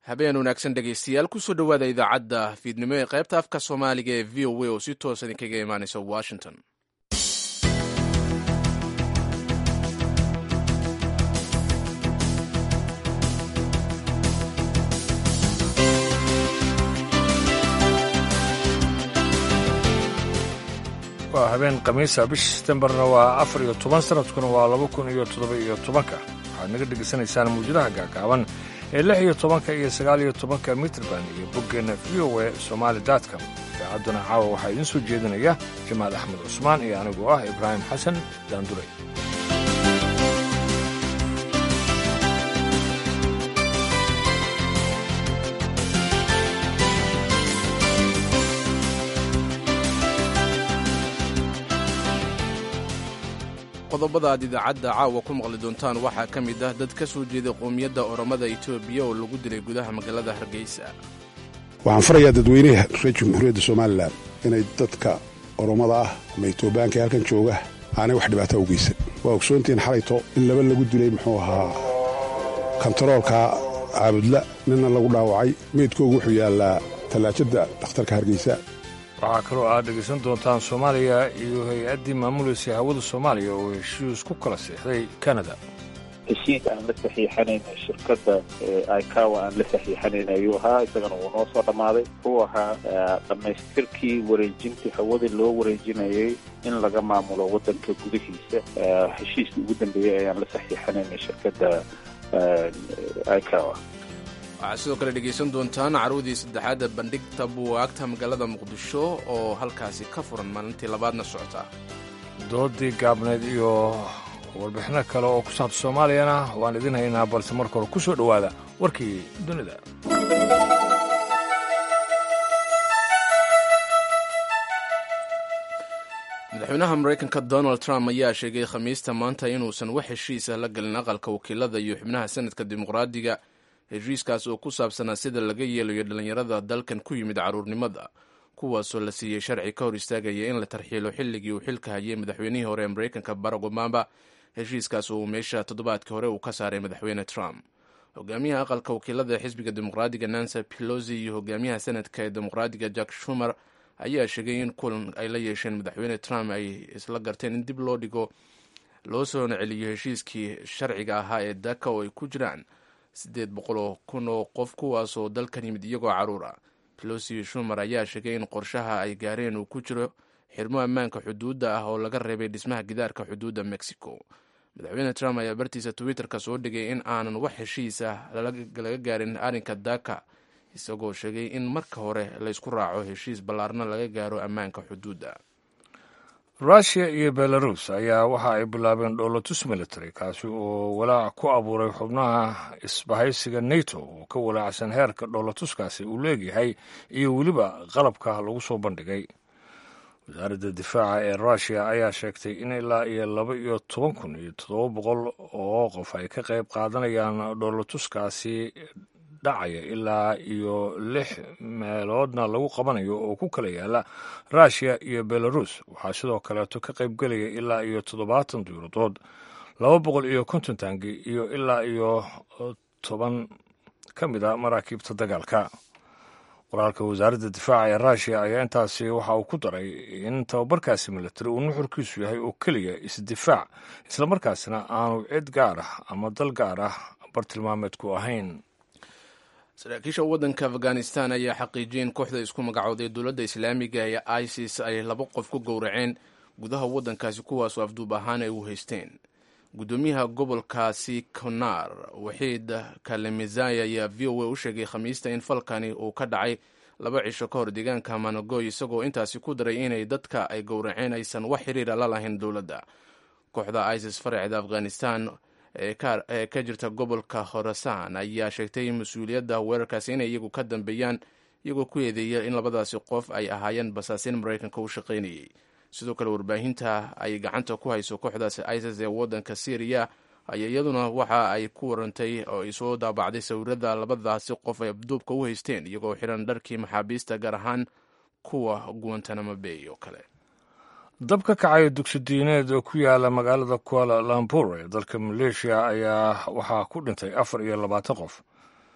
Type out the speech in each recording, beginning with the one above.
habeen wanaagsan dhegaystayaal kusoo dhowaada idaacadda fiidnimo ee qaybta afka soomaaliga ee v o a oo si toosa idinkaga imaanaysa washington waa habeen khamiisa bisha setembarna waa afar iyo toban sanadkuna waa laba kun iyo toddoba iyo tobanka waxaad naga dhegaysanaysaan mawjadaha gaagaaban ee lix iyo tobanka iyo sagaal iyo tobanka mitrband iyo boggeenna v o e somaali datcom idaacadduna caawa waxaa idiin soo jeedinaya jamaal axmed cusmaan iyo anigoo ah ibraahim xasan daanduray qodobada aad idaacadda caawa ku maqli doontaan waxaa ka mid ah dad ka soo jeeday qowmiyadda oromada etoobiya oo lagu dilay gudaha magaalada hargeysa waxaan farayaa dadweynaha reer jamhuuriyadda somalilan inay dadka oromada ah ama etoobiyaanka ee halkan jooga aanay wax dhibaataa u geysan waa ogsoontihiin xalayto in laba lagu dilay muxuu ahaa kontaroolka caabudla ninna lagu dhaawacay meydkoogu wuxuu yaallaa tallaajadda dhakhtarka hargeysa waxaa kaloo aad dhegaysan doontaan soomaaliya iyo hay-addii maamulaysa hawada soomaaliya oo heshiis ku kala seexday kanada heshiis aan la saxiixanayna shirkadda icawa aan la saxiixanayn ayuu ahaa isagana wuu noo soo dhammaaday wuxuu ahaa dhammaystirkii wareejintii hawada loo wareejinayay in laga maamulo waddanka gudihiisa heshiiskii ugu dambeeyey ayaan la saxiixanayna shirkadda icawa waxaad sidoo kale dhegaysan doontaan carwadii saddexaadda bandhigta buwaagta magaalada muqdisho oo halkaasi ka furan maalintii labaadna socota doodii gaabneed iyo warbixino kale oo ku saabta soomaaliyana waan idin haynaa balse marka hore ku soo dhowaada warkii dunida madaxweynaha maraykanka donald trump ayaa sheegay khamiista maanta inuusan wax heshiisa la gelin aqalka wakiilada iyo xubnaha sanadka dimuqraadiga heshiiskaas oo ku saabsanaa sida laga yeelayo dhallinyarada dalkan ku yimid carruurnimada kuwaasoo la siiyey sharci ka hor istaagaya in la tarxiilo xilligii uu xilka hayay madaxweynihii hore ee maraykanka barack obama heshiiskaas oo meesha toddobaadkii hore uu ka saaray madaxweyne trump hogaamiyaha aqalka wakiilada ee xisbiga dimuqraadiga nancy pelosi iyo hogaamiyaha sanadka ee dimuqraadiga jack shumer ayaa sheegay in kulan ay la yeesheen madaxweyne trump ay isla garteen in dib loo dhigo loo soona celiyo heshiiskii sharciga ahaa ee daka oo ay ku jiraan siddeed boqol oo kun oo qof kuwaasoo dalkan yimid iyagoo carruur ah pelosi shumer ayaa sheegay in qorshaha ay gaareen uu ku jiro xirmo ammaanka xuduudda ah oo laga reebay dhismaha gidaarka xuduudda mexico madaxweyne trump ayaa bartiisa twitterka soo dhigay in aanan wax heshiis ah laga gaarin arrinka daka isagoo sheegay in marka hore laysku raaco heshiis ballaarna laga gaaro ammaanka xuduudda russiya iyo belarus ayaa waxa ay bilaabeen dhoolatus military kaasi oo walaac ku abuuray xubnaha isbahaysiga nato oo ka walaacsan heerka dhoolatuskaasi uu leegyahay iyo weliba qalabka lagu soo bandhigay wasaaradda difaaca ee russiya ayaa sheegtay in ilaa iyo laba iyo toban kun iyo toddoba boqol oo qof ay ka qayb qaadanayaan dhoolatuskaasi dhacaya ilaa iyo lix meeloodna lagu qabanayo oo ku kala yaala russiya iyo belarus waxaa sidoo kaleeto ka qaybgelaya ilaa iyo toddobaatan diiradood laba boqol iyo konton taangi iyo ilaa iyo toban ka mid a maraakiibta dagaalka qoraalka wasaaradda difaaca ee russiya ayaa intaasi waxa uu ku daray in tababarkaasi military uu nuxurkiisu yahay oo keliya isdifaac islamarkaasina aanu cid gaar ah ama dal gaar ah bartilmaameedku ahayn saraakiisha waddanka afghanistan ayaa xaqiijiyay in kooxda isku magacooday dowladda islaamiga ee isis ay laba qof ku gowraceen gudaha waddankaasi kuwaasoo afduub ahaan ay u haysteen guddoomiyaha gobolkaasi konar waxiid kalemizaya ayaa v o a u sheegay khamiista in falkani uu ka dhacay laba cisho ka hor deegaanka managoy isagoo intaasi ku daray inay dadka ay gowraceen aysan wax xiriira la lahayn dowladda kooxda isis faraceeda afghanistan ee ka jirta gobolka khorasan ayaa sheegtay mas-uuliyadda weerarkaasi inay iyagu ka dambeeyaan iyagoo ku eedeeya in labadaasi qof ay ahaayeen basaasiin maraykanka u shaqaynayay sidoo kale warbaahinta ay gacanta ku hayso kooxdaasi isis ee waddanka syriya ayaa iyaduna waxa ay ku warantay oo ay soo daabacday sawirada labadaasi qof ay abduubka u haysteen iyagoo xiran dharkii maxaabiista gaar ahaan kuwa guantanamo bay oo kale dab ka kacay dugsi diineed oo ku yaala magaalada kuala lampur ee dalka maleeshiya ayaa waxaa ku dhintay afar iyo labaatan qof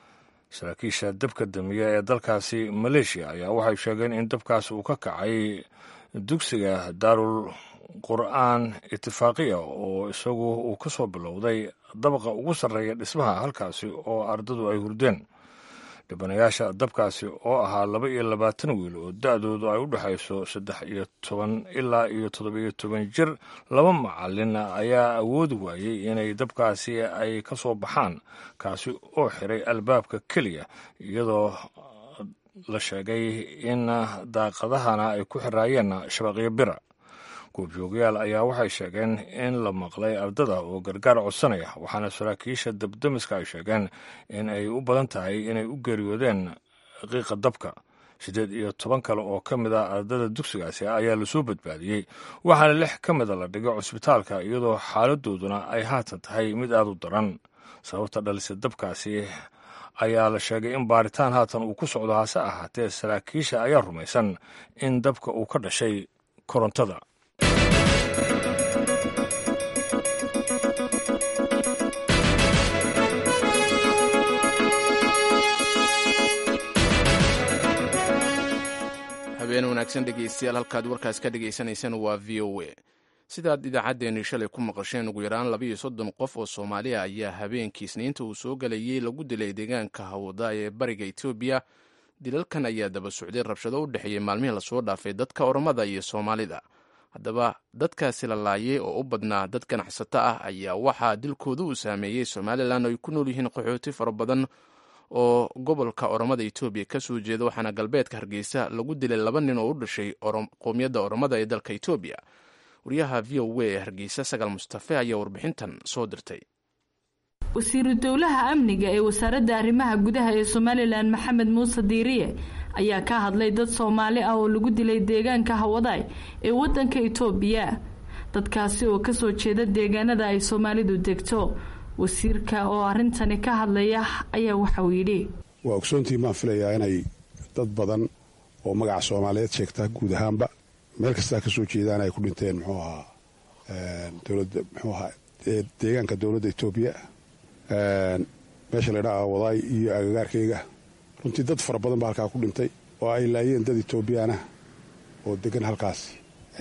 saraakiisha dabka damiya ee dalkaasi maleeshiya ayaa waxay sheegeen in dabkaas uu ka kacay dugsiga daarul qur'aan itifaaqiya oo isagu uu ka soo bilowday dabaqa ugu sarreeya dhismaha halkaasi oo ardadu ay hurdeen dhibanayaasha dabkaasi oo ahaa laba iyo labaatan wiil oo da-doodu ay u dhexayso saddex iyo toban ilaa iyo toddobiyo toban jir laba macalin ayaa awoodi waayey inay dabkaasi ay ka soo baxaan kaasi oo xiray albaabka keliya iyadoo la sheegay in daaqadahana ay ku xiraayeen shabaqyo bira goobjoogayaal ayaa waxay sheegeen in la maqlay ardada oo gargaar codsanaya waxaana saraakiisha dabdamiska ay sheegeen in ay u badan tahay inay u geeriyoodeen qiiqa dabka siddeed iyo toban kale oo ka mid ah ardada dugsigaasi ayaa lasoo badbaadiyey waxaana lix ka mida la dhigay cusbitaalka iyadoo xaaladooduna ay haatan tahay mid aad u daran sababta dhalisa dabkaasi ayaa la sheegay in baaritaan haatan uu ku socdo hase ahaatee saraakiisha ayaa rumaysan in dabka uu ka dhashay korontada habeen wanaagsan dhegeystayaal halkaad warkaas ka dhagaysanaysaan waa v o a sidaad idaacaddeenii shalay ku maqasheen ugu yaraan labayo soddon qof oo soomaaliya ayaa habeenkii isniinta uu soo galayay lagu dilay deegaanka hawada ee bariga etoobiya dilalkan ayaa daba socday rabshado u dhexeeyey maalmihii lasoo dhaafay dadka oromada iyo soomaalida haddaba dadkaasi la laayay oo u badnaa dad ganacsato ah ayaa waxaa dilkooda uu saameeyey somalilan oo ay ku nool yihiin qaxooti fara badan oo gobolka oromada etoobiya ka soo jeeda waxaana galbeedka hargeysa lagu dilay laba nin oo u dhashay qowmiyadda oromada ee dalka etoobiya wariyaha v o a ee hargeysa sagaal mustafe ayaa warbixintan soo dirtay wasiiru dowlaha amniga ee wasaaradda arrimaha gudaha ee somalilan maxamed muuse diiriye ayaa ka hadlay dad soomaali ah oo lagu dilay deegaanka hawadaay ee wadanka itoobiya dadkaasi oo kasoo jeeda deegaanada ay soomaalidu degto wasiirka oo arrintani ka hadlaya ayaa waxauu yidhi waa ogsoontiin baan filayaa inay dad badan oo magaca soomaaliyeed sheegta guud ahaanba meel kastaa kasoo jeedaan ay ku dhinteen muxuu ahaa dowladda muxuu ahaa deegaanka dowladda etoobiya meesha la ydhaha wadaay iyo agagaarkayga runtii dad fara badan baa halkaa ku dhintay oo ay laayeen dad etoobiyaana oo degan halkaasi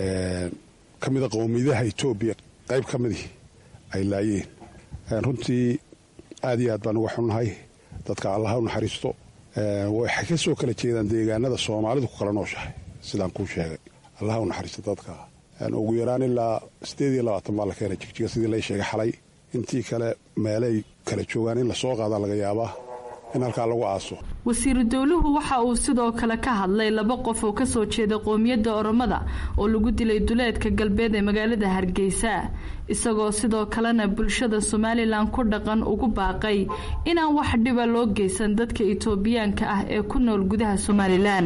ka mida qowmiyadaha etoobiya qayb ka midii ay laayeen runtii aad iyo aad baan uga xunnahay dadka allaha u naxariisto waxay ka soo kala jeedaan deegaanada soomaalidu ku kala nooshahay sidaan kuu sheegay allaha u naxariisto dadka ugu yaraan ilaa siddeed iyo labaatan baa la keenay jigjiga sidii lay sheegay xalay intii kale meelay kala joogaan in lasoo qaadaa laga yaabaa in halkaa lagu aaso wasiiru dowluhu waxa uu sidoo kale ka hadlay laba qof oo kasoo jeeda qoomiyadda oromada oo lagu dilay duleedka galbeed ee magaalada hargeysa isagoo sidoo kalena bulshada somalilan ku dhaqan ugu baaqay inaan wax dhiba loo geysan dadka itoobiyaanka ah ee ku nool gudaha somalilan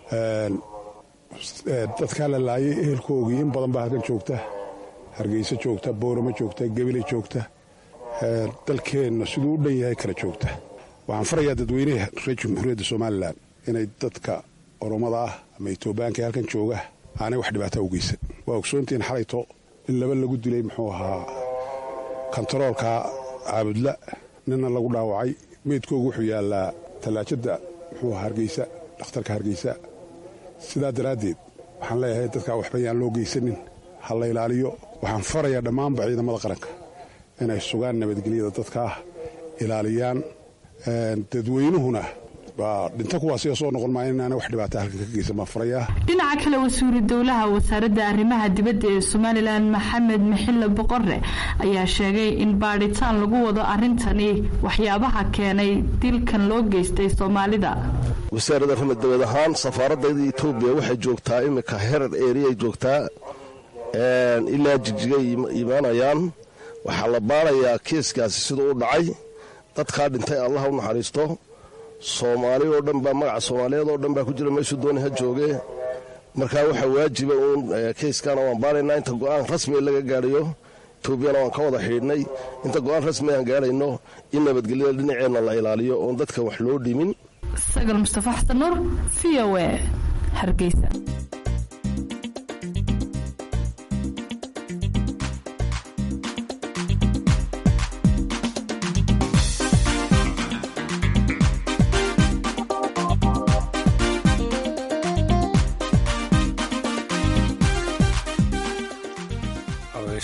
dadkaa la laayay ehelkoogii in badan baa halkan joogta hargeysa joogta booramo joogta gebile joogta dalkeenna siduu u dhan yahay kala joogta waxaan farayaa dadweynaha reer jamhuuriyadda somalilan inay dadka oromada ah ama etoobiyaanka ee halkan jooga aanay wax dhibaataa u geysan waa ogsoontiin xalayto in laba lagu dilay muxuu ahaa kontaroolka caabudla ninna lagu dhaawacay meydkoogu wuxuu yaallaa tallaajadda muxuu ahaa hargeysa dhakhtarka hargeysa sidaa daraaddeed waxaan leeyahay dadkaa waxba yaan loo geysanin ha la ilaaliyo waxaan farayaa dhammaanba ciidamada qaranka inay sugaan nabadgelyada dadkaa ilaaliyaan dadweynuhuna baa dhinto kuwaasiga soo noqon maayo inaana wax dhibaata halkan ka geysan baan farayaa dhinaca kale wasiiru dowlaha wasaaradda arrimaha dibadda ee somalilan maxamed maxille boqore ayaa sheegay in baadhitaan lagu wado arrintani waxyaabaha keenay dilkan loo geystay soomaalida wasaaradda arrimaha dibad ahaan safaaradayda etoobiya waxay joogtaa iminka herar eriyay joogtaa ilaa jigjigay imaanayaan waxaa la baarayaa keeskaasi siduu u dhacay dadkaa dhintay allah u naxariisto soomaali oo dhan baa magaca soomaaliyeed oo dhan baa ku jira meeshuu dooni ha jooge markaa waxaa waajiba uun keyskana waan baaraynaa inta go'aan rasmi laga gaadhayo etoobiyana waan ka wada xidhiidhnay inta go'aan rasmi aan gaadhayno in nabadgelyada dhinaceenna la ilaaliyo oon dadka wax loo dhimin sagal mustafa xasan nuur v o e hargeysa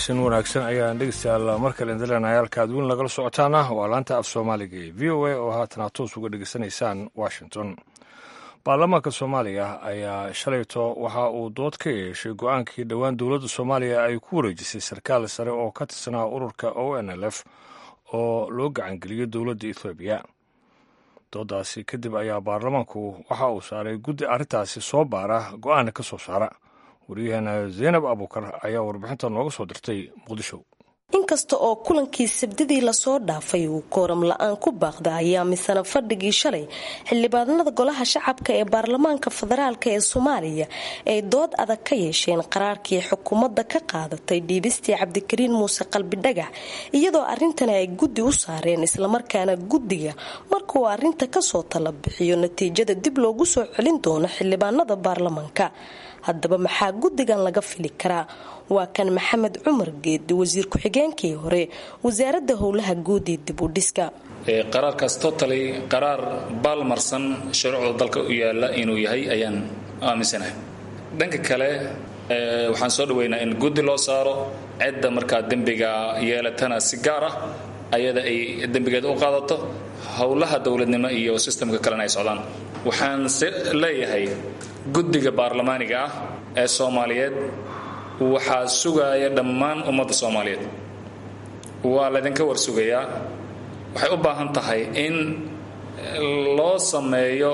caweysin wanaagsan ayaan dhegeystayaal mar kale indileenahay halka ad weyn lagala socotaana waa laanta af soomaaliga ee v o a oo haatan aad toos uga dhegeysanaysaan washington baarlamaanka soomaaliya ayaa shalayto waxa uu dood ka yeeshay go-aankii dhowaan dowladda soomaaliya ay ku wareejisay sarkaal sare oo ka tirsanaa ururka o n l f oo loo gacangeliyey dowladda ethoobiya doodaasi kadib ayaa baarlamaanku waxa uu saaray guddi arrintaasi soo baara go-aana ka soo saara waryaheena zaynab abuukar ayaa warbixinta nooga soo dirtay muqdisho inkasta oo kulankii sabdidii lasoo dhaafay uu kooram la-aan ku baaqda ayaa misana fadhigii shalay xildhibaanada golaha shacabka ee baarlamaanka federaalk ee soomaaliya ay dood adag ka yeesheen qaraarkii xukuumadda ka qaadatay dhiibistii cabdikariin muuse qalbidhagax iyadoo arrintani ay guddi u saareen islamarkaana guddiga markauu arrinta kasoo tala bixiyo natiijada dib loogu soo celin doono xildhibaanada baarlamaanka haddaba maxaa guddigan laga fili karaa waa kan maxamed cumar geedi wasiir ku-xigeenkii hore wasaaradda howlaha guud ee dib u dhiska qaraarkaas totally qaraar baalmarsan shuruucda dalka u yaala inuu yahay ayaan aaminsanahay dhanka kale waxaan soo dhaweynaa in guddi loo saaro cidda markaa dembiga yeelatana si gaar ah ayada ay dembigeeda u qaadato howlaha dowladnimo iyo sistamka kalena ay socdaan waxaan se leeyahay guddiga baarlamaaniga ah ee soomaaliyeed waxaa sugaaya dhammaan ummadda soomaaliyeed waa laydinka warsugayaa waxay u baahan tahay in loo sameeyo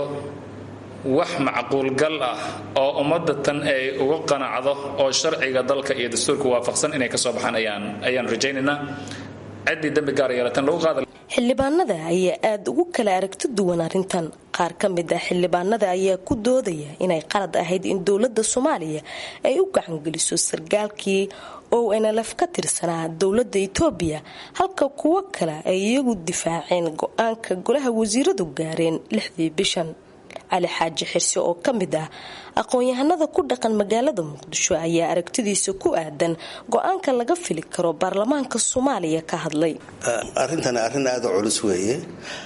wax macquulgal ah oo ummadda tan ay uga qanacdo oo sharciga dalka iyo dastuurka waafaqsan inay ka soo baxaan ayaan ayaan rajaynaynaa ciddii dembi gaar yeelatan lagu qaada xildhibaanada ayaa aada ugu kala aragti duwan arrintan qaar ka mid ah xildhibaanada ayaa ku doodaya inay qalad ahayd in dowladda soomaaliya ay u gacangeliso sargaalkii o nlf ka tirsanaa dowladda etoobiya halka kuwo kale ay iyagu difaaceen go-aanka golaha wasiiradu gaareen lixdii bishan cali xaaji xirse oo ka mid ah aqoon-yahanada ku dhaqan magaalada muqdisho ayaa aragtidiisa ku aadan go-aanka laga fili karo baarlamaanka soomaaliya ka hadlay arrintani arrin aada u culus weeye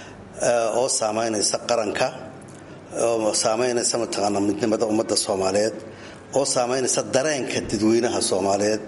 oo saamaynaysa qaranka oo saamaynaysa mataqaanaa midnimada ummadda soomaaliyeed oo saamaynaysa dareenka dadweynaha soomaaliyeed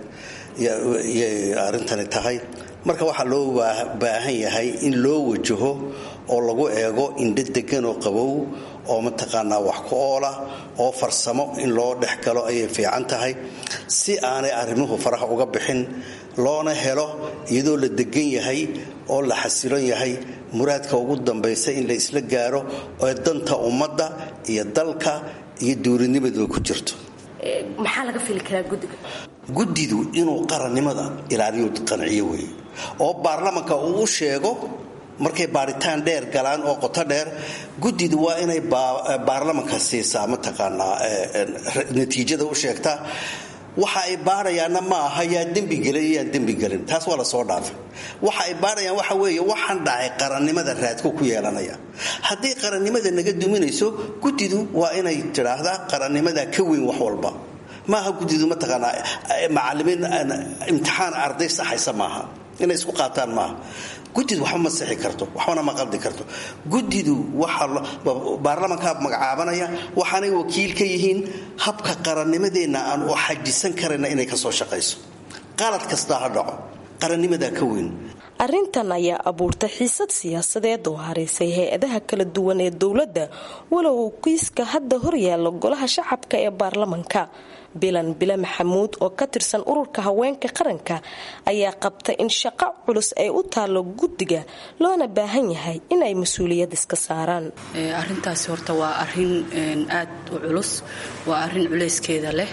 yay arrintani tahay marka waxaa loo baahan yahay in loo wajaho oo lagu eego indho degan oo qabow oo mataqaanaa wax ku oola oo farsamo in loo dhex galo ayay fiican tahay si aanay arrimuhu faraha uga bixin loona helo iyadoo la degan yahay oo la xasilon yahay muraadka ugu dambaysa in la isla gaaro oo danta ummadda iyo dalka iyo duurinimaduba ku jirto maxaa laga fili karaa gudiga guddidu inuu qarannimada ilaaliyo qanciyo weeye oo baarlamanka uu u sheego markay baaritaan dheer galaan oo qoto dheer guddidu waa inay baarlamanka siisaa mataqaanaa natiijada u sheegtaa waxa ay baarayaanna ma aha yaa dembigelin yaan dembigelin taas waa lasoo dhaafay waxa ay baarayaan waxa weeye waxaan dhacay qarannimada raadku ku yeelanaya haddii qarannimada naga duminayso guddidu waa inay tidhaahdaa qarannimada ka weyn wax walba maaha guddidu mataqaanaa macalimiin imtixaan arday saxaysa maaha inay isku qaataan maaha guddidu waxba ma sixi karto waxbana ma qaldi karto guddidu baarlamankaa magacaabanaya waxaanay wakiil ka yihiin habka qarannimadeenna aan u xajisan karayna inay ka soo shaqayso qalad kastaa ha dhaco qarannimadaa ka weyn arrintan ayaa abuurtay xiisad siyaasadeed oo haraysay hay-adaha kala duwan ee dowladda walow uu kiiska hadda horyaalo golaha shacabka ee baarlamanka bilan bile maxamuud oo ka tirsan ururka haweenka qaranka ayaa qabta in shaqo culus ay u taallo guddiga loona baahan yahay inay mas-uuliyad iska saaraan arintaasi horta waa arin aad u culus waa arin culeyskeeda leh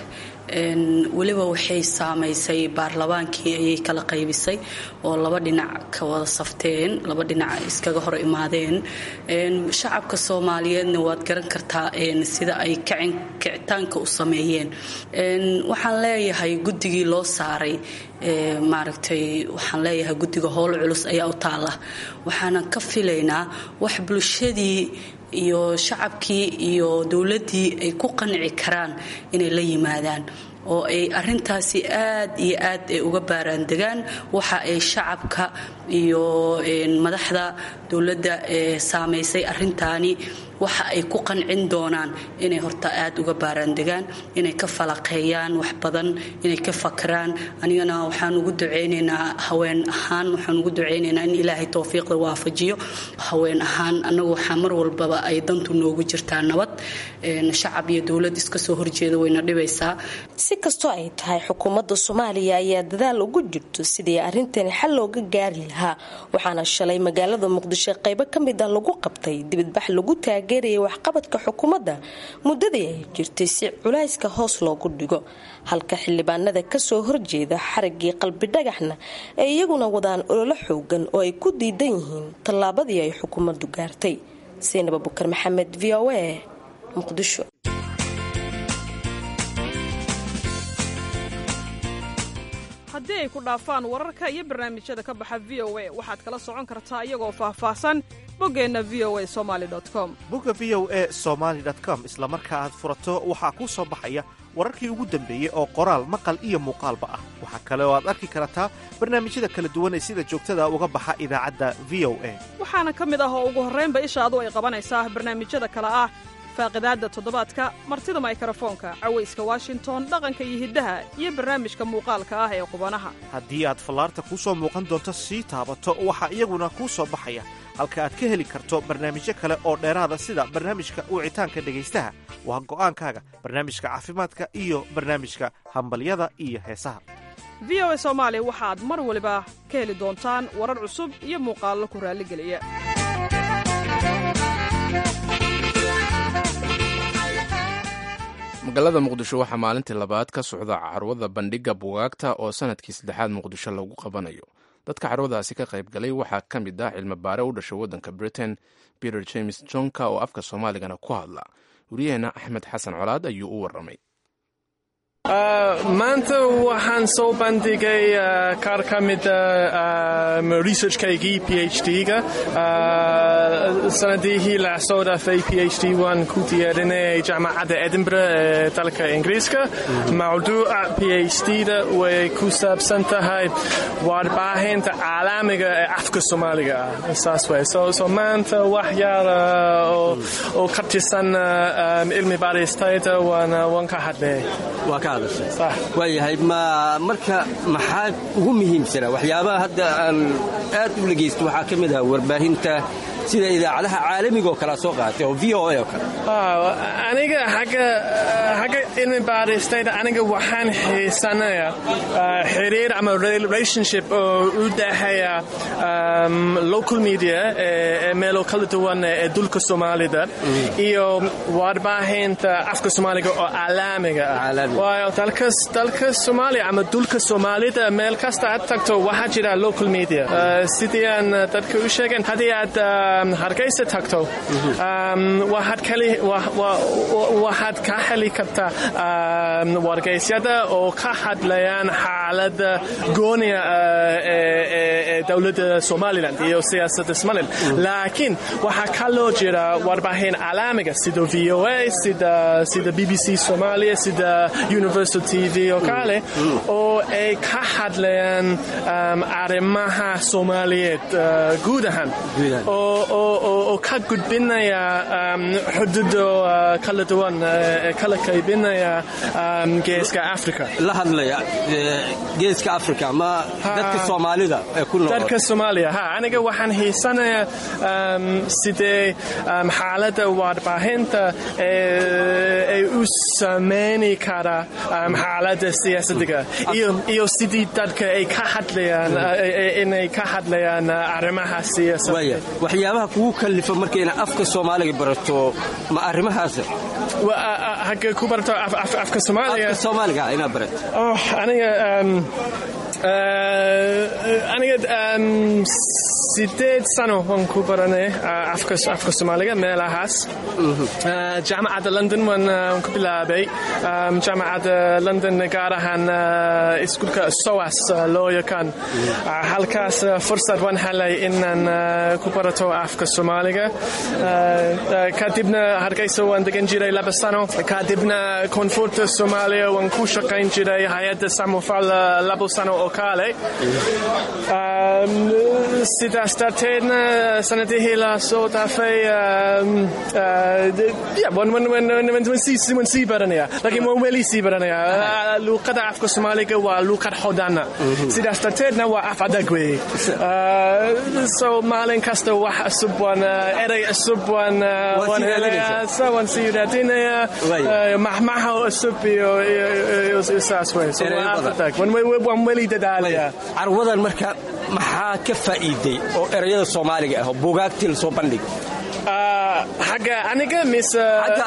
weliba waxay saamaysay baarlamaankii ayay kala qaybisay oo laba dhinac ka wada safteen laba dhinac iskaga hor imaadeen shacabka soomaaliyeedna waad garan kartaa sida ay kicitaanka u sameeyeen waxaan leeyahay guddigii loo saaray maaragtay waxaan leeyahay guddiga howl culus ayaa u taala waxaanan ka filaynaa wax bulshadii iyo shacabkii iyo dowladdii ay ku qanci karaan inay la yimaadaan oo ay arintaasi aad iyo aad ay uga baaraandegaan waxa ay shacabka iyo madaxda dowladda ee saamaysay arintaani waxa ay ku qancin doonaan inay horta aad uga baaraandegaan inay ka falaqeeyaan wax badan inay ka fakraan anigana waxaan ugu ducaynaynaa haween ahaan waxaan ugu ducaynaynaa in ilaahay towfiiqda waafajiyo haween ahaan annagu waxaa mar walbaba ay dantu noogu jirtaa nabad shacab iyo dowlad iska soo horjeeda wayna dhibaysaa si kastoo ay tahay xukuumadda soomaaliya ayaa dadaal ugu jirto sidii arrintani xal looga gaari lahaa waxaana shalay magaalada muqdisho qaybo ka mid ah lagu qabtay dibadbax lagu taageerayay waxqabadka xukuumadda muddadii ay jirtay si culayska hoos loogu dhigo halka xildhibaanada kasoo horjeeda xarigii qalbi dhagaxna ay iyaguna wadaan ololo xoogan oo ay ku diidan yihiin tallaabadii ay xukuumaddu gaartay saynab abukar maxamed v o a muqdisho haddii ay ku dhaafaan wararka iyo barnaamijyada ka baxa v o a waxaad kala socon kartaa iyagoo faahfaahsan boggeenna v o a somali com bogga v o a somaali com isla marka aad furato waxaa kuu soo baxaya wararkii ugu dambeeyey oo qoraal maqal iyo muuqaalba ah waxaa kale oo aad arki kartaa barnaamijyada kala duwan ee sida joogtada uga baxa idaacadda v o a waxaana ka mid ah oo ugu horraynba ishaadu ay qabanaysaa barnaamijyada kale ah faaqidaadda toddobaadka martida maykarafoonka cawayska washington dhaqanka iyo hiddaha iyo barnaamijka muuqaalka ah ee qubanaha haddii aad fallaarta kuu soo muuqan doonto sii taabato waxaa iyaguna kuu soo baxaya halka aad ka heli karto barnaamijyo kale oo dheeraada sida barnaamijka wicitaanka dhegaystaha waa go'aankaaga barnaamijka caafimaadka iyo barnaamijka hambalyada iyo heesaha v o a soomaali waxaad mar waliba ka heli doontaan warar cusub iyo muuqaallo ku raalligeliya magaalada muqdisho waxaa maalintii labaad ka socda carwada bandhigga bugaagta oo sanadkii saddexaad muqdisho lagu qabanayo dadka carwadaasi ka qayb galay waxaa ka mid ah cilmi baare u dhashay waddanka britain peter james jonka oo afka soomaaligana ku hadla wariyaheenna axmed xasan colaad ayuu u warramay maanta waxaan soo bandhigay qaar ka mida researchkaygii phd-ga sanadihii la soo dhaafay phd waan ku diyaarinay jaamacadda edinburgh ee dalka ingiriiska mawduuca phd-da way ku saabsan tahay warbaahinta caalamiga ee afka soomaaliga ah saas way so maanta wax yaar oo ka tirsan cilmi baaristayda waan ka hadlay waayahay ma marka maxaa ugu muhiimsana waxyaabaha hadda aan aad u dhegaysto waxaa ka mid ah warbaahinta sida idaacadaha caalamiga oo kalea soo qaatay oo v o a oo kale aniga xagga cilmi baaristayda aniga waxaan xiisanaya xiriir ama relationship oo u dhexeeya local media ee meelo kala duwan ee dulka soomaalida iyo warbaahinta afka soomaaliga oo caalamiga ah waayo dalka soomaaliya ama dulka soomaalida meel kasta aad tagto waxaa jira local media sidii aan dadka u sheegeen haddii aad hargeysa tagto waxaad ka heli kartaa wargeysyada oo ka hadlayaan xaalada gooniya ee dowladda somalilan iyo siyaasadda somalilan laakiin waxaa kaloo jira warbaahin caalamiga sida v o a sida b b c somalia sida universal t v oo kale oo ay ka hadlayaan arrimaha soomaaliyeed guud ahaan oo ka gudbinaya xududo kala duwan ee kala qaybinaya geeska africa la hadlaya geeska africa ma dadka soomaalida ee ku nool dadka soomaaliya ha aniga waxaan hiisanaya sidee xaaladda warbaahinta ay u sameyni kara xaaladda siyaasadiga iyo sidii dadka ay ka hadlayaan inay ka hadlayaan arrimaha siyaasadda waxyaabaha kugu kallifa marka ina afka soomaaliga barato ma arrimahaas hagga ku barato afka soomaaliga afka soomaaliga inaad barato aniga aniga sideed sano waan ku baranay afka soomaaliga meelahaas jaamacadda london waan ku bilaabay jaamacadda london gaar ahaan iskuulka soas loo yaqaan halkaas fursad waan helay inaan ku barato afka soomaaliga kadibna hargeysa waan degan jiray laba sano kadibna koonfurta soomaaliya waan ku shaqayn jiray hay-adda samofal labo sano oo kale sidaas darteedna sanadihii la soo dhaafay waan sii baranaya laakiin waan weli sii baranaya luuqada afka soomaaliga waa luuqad hodana sidaas darteedna waa af adag weeye so maalin kasta wax cusub waan erey cusub waan waan helaya so waan sii raadinaya maxmaha cusub iyo saas wey so waa af adag waan weli dadaalaya carwadan marka maxaa ka faa'iiday oo erayada soomaaliga ah oo buugaagtii la soo bandhig xagga aniga mise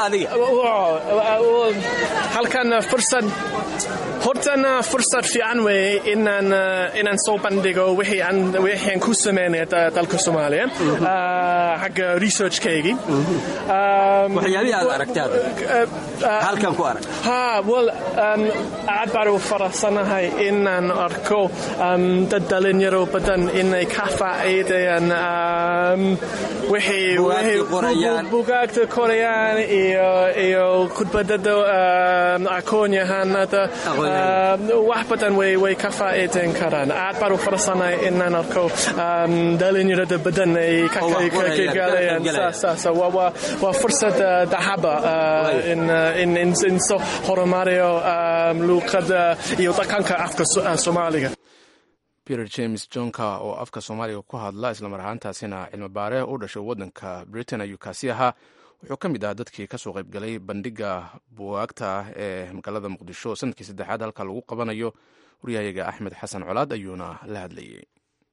halkan fursad hortana fursad fiican weeye inaan inaan soo bandhigo wixii aan ku sameynaya dalka soomaaliya xagga researchkaygii waxyaabihii aad aragtay halkan ku arag ha well aad baan u faraxsanahay inaan arko dad dhalinyaro badan inay ka faa'iidayaan wixii bugaagta korayaan iyo khudbadada aqoon-yahanada wax badan way ka faa'iidayn karaan aad baan u faraxsanahay inaan arko dhalinyarada badan ay ka galayaan waa fursad dahaba in soo horumariyo luuqada iyo dhaqanka afka soomaaliga peter james johnka oo afka soomaaliga ku hadla islamar ahaantaasina cilmi baare u dhashay waddanka britain ayuu kaasi ahaa wuxuu ka mid ahaa dadkii kasoo qaybgalay bandhiga bugaagta ee magaalada muqdisho sanadkii saddexaad halka lagu qabanayo waryahayaga axmed xasan colaad ayuuna la hadlayay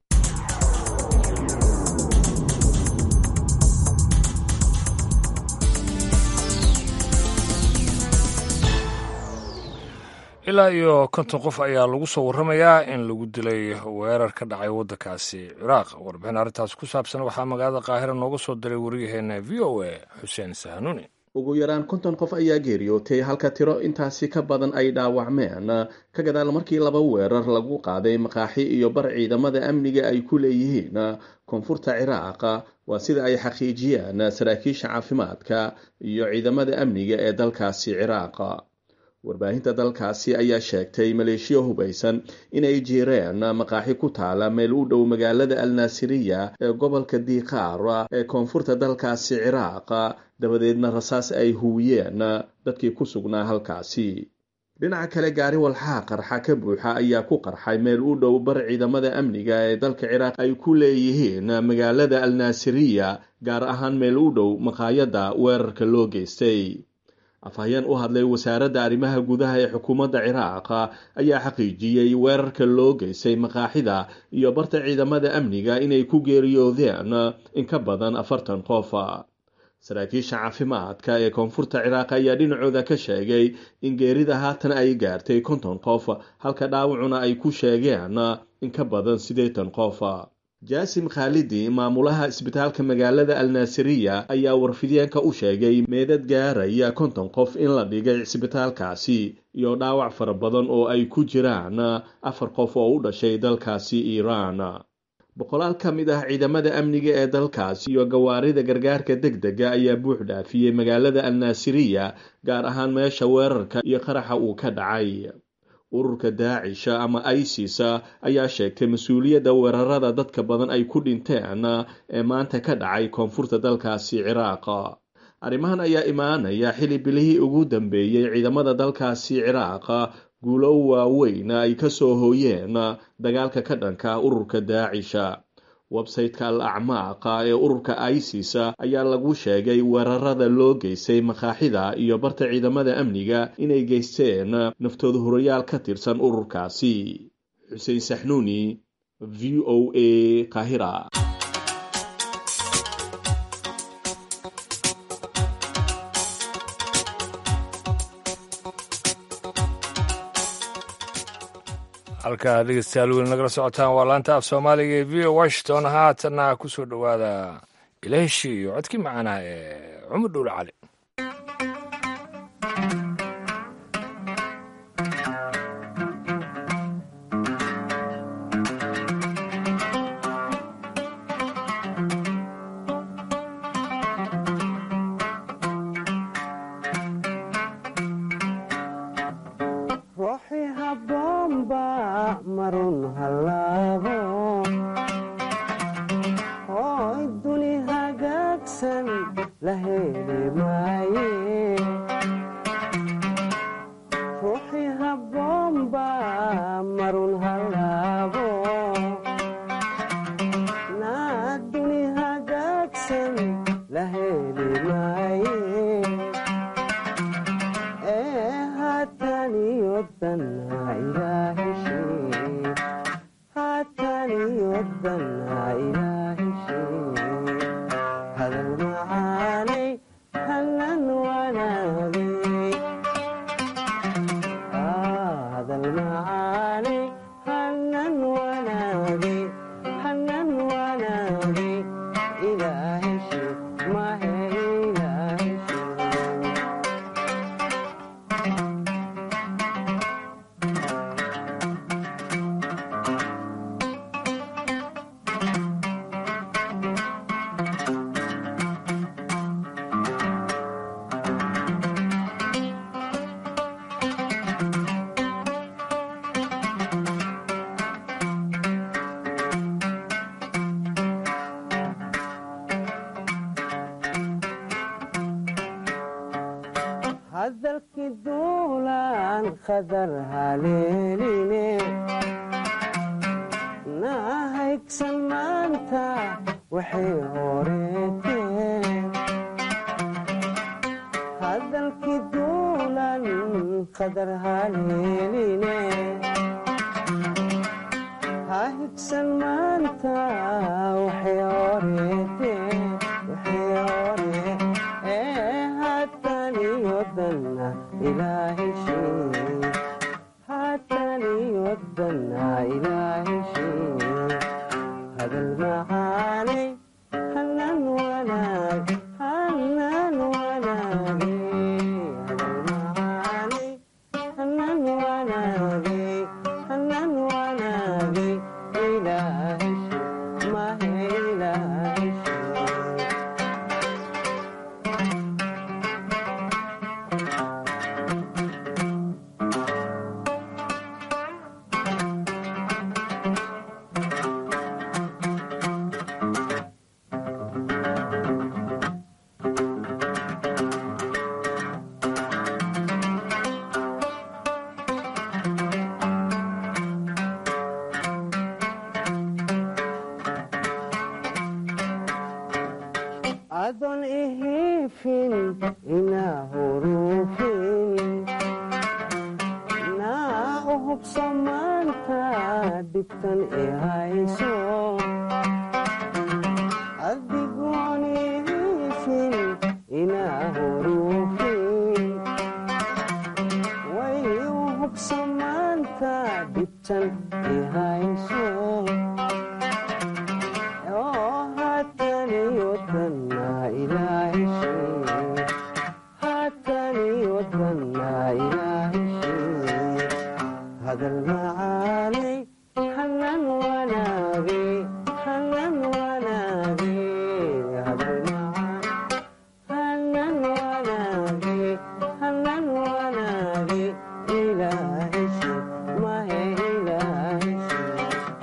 ilaa iyo konton qof ayaa lagu soo warramayaa in lagu dilay weerar ka dhacay waddankaasi ciraaq warbixin arrintaas ku saabsan waxaa magaalada qaahira nooga soo diray waryaheena v o a xuseen sahanuuni ugu yaraan konton qof ayaa geeriyootay halka tiro intaasi ka badan ay dhaawacmeen ka gadaal markii laba weerar lagu qaaday maqaaxi iyo bar ciidamada amniga ay ku leeyihiin koonfurta ciraaq waa sida ay xaqiijiyeen saraakiisha caafimaadka iyo ciidamada amniga ee dalkaasi ciraaq warbaahinta dalkaasi ayaa sheegtay maleeshiya hubaysan inay jiireen maqaaxi ku taala meel u dhow magaalada alnaasiriya ee gobolka diiqaar ee koonfurta dalkaasi ciraaq dabadeedna rasaas ay huwiyeen dadkii ku sugnaa halkaasi dhinaca kale gaari walxaa qarxa ka buuxa ayaa ku qarxay meel u dhow bar ciidamada amniga ee dalka ciraaq ay ku leeyihiin magaalada alnaasiriya gaar ahaan meel u dhow maqaayadda weerarka loo geystay afhayeen u hadlay wasaaradda arrimaha gudaha ee xukuumadda ciraaq ayaa xaqiijiyey weerarka loo geystay maqaaxida iyo barta ciidamada amniga inay ku geeriyoodeen in ka badan afartan qof saraakiisha caafimaadka ee koonfurta ciraaq ayaa dhinacooda ka sheegay in geerida haatan ay gaartay konton qof halka dhaawacuna ay ku sheegeen in ka badan siddeetan qof jaasim khaalidi maamulaha isbitaalka magaalada alnaasiriya ayaa warfideenka u sheegay meedad gaaraya konton qof in la dhigay cisbitaalkaasi iyo dhaawac fara badan oo ay ku jiraan afar qof oo u dhashay dalkaasi iiraan boqolaal ka mid ah ciidamada amniga ee dalkaasi iyo gawaarida gargaarka deg dega ayaa buux dhaafiyey magaalada alnaasiriya gaar ahaan meesha weerarka iyo qaraxa uu ka dhacay ururka daacisha ama isis ayaa sheegtay mas-uuliyadda weerarada dadka badan ay ku dhinteen ee maanta ka dhacay koonfurta dalkaasi ciraaq arrimahan ayaa imaanaya xili bilihii ugu dambeeyey ciidamada dalkaasi ciraaq guulo waaweyn ay ka soo hooyeen dagaalka ka dhanka ururka daacisha websayteka al acmaaqa ee ururka isis ayaa lagu sheegay weerarada loo geystay makaaxida iyo barta ciidamada amniga inay geysteen naftooda horayaal ka tirsan ururkaasi xuseen saxnuuni v o a kahira halkaa dhegeystayaal weli nagala socotaan waa laanta af soomaaliga ee v o washington haatanna ku soo dhowaada ilaaheshii iyo codkii macaanaha ee cumar dhuule cali la heli maaye ruuxii habboonba marun halaabo naaduni hagaagsan la heli maaye ee haataniyo danna ilaaheshee haataniyo danna ilaaheshee hadal macaanay hanan wanaagay hadal macaanay hanan wanaagay hanan wanaagay ilaaheshee mahe ilaaheshee hadalkii duulaan khadar haleeline nahaygsan maanta waxay horeeteen hadalkii duulaan khadar haleeline hahigsan maanta waxay horeeteen waxay horee ee haataniyo danna ilaaheshee haataniyo danna ilaaheshee hadal macaanay hanan wanaag hanan wanaage hadal macaanay hanan wanaage hanan wanaage ilaaheshee mahe ilaaheshee adon ihifin inaa hurufin naa u hubso maanta dhibtan i hayso adigoon ihifin inaa hurufin way u hubso maanta dhibtan i hayso oo haataniyo danna ilaaheshee haataniyo danna ilaaheshee hadal macaanay hanan wanaage hanan wanaage hadal macaan hanan wanaage hanan wanaage ilaaheshee mahe ilaaheshee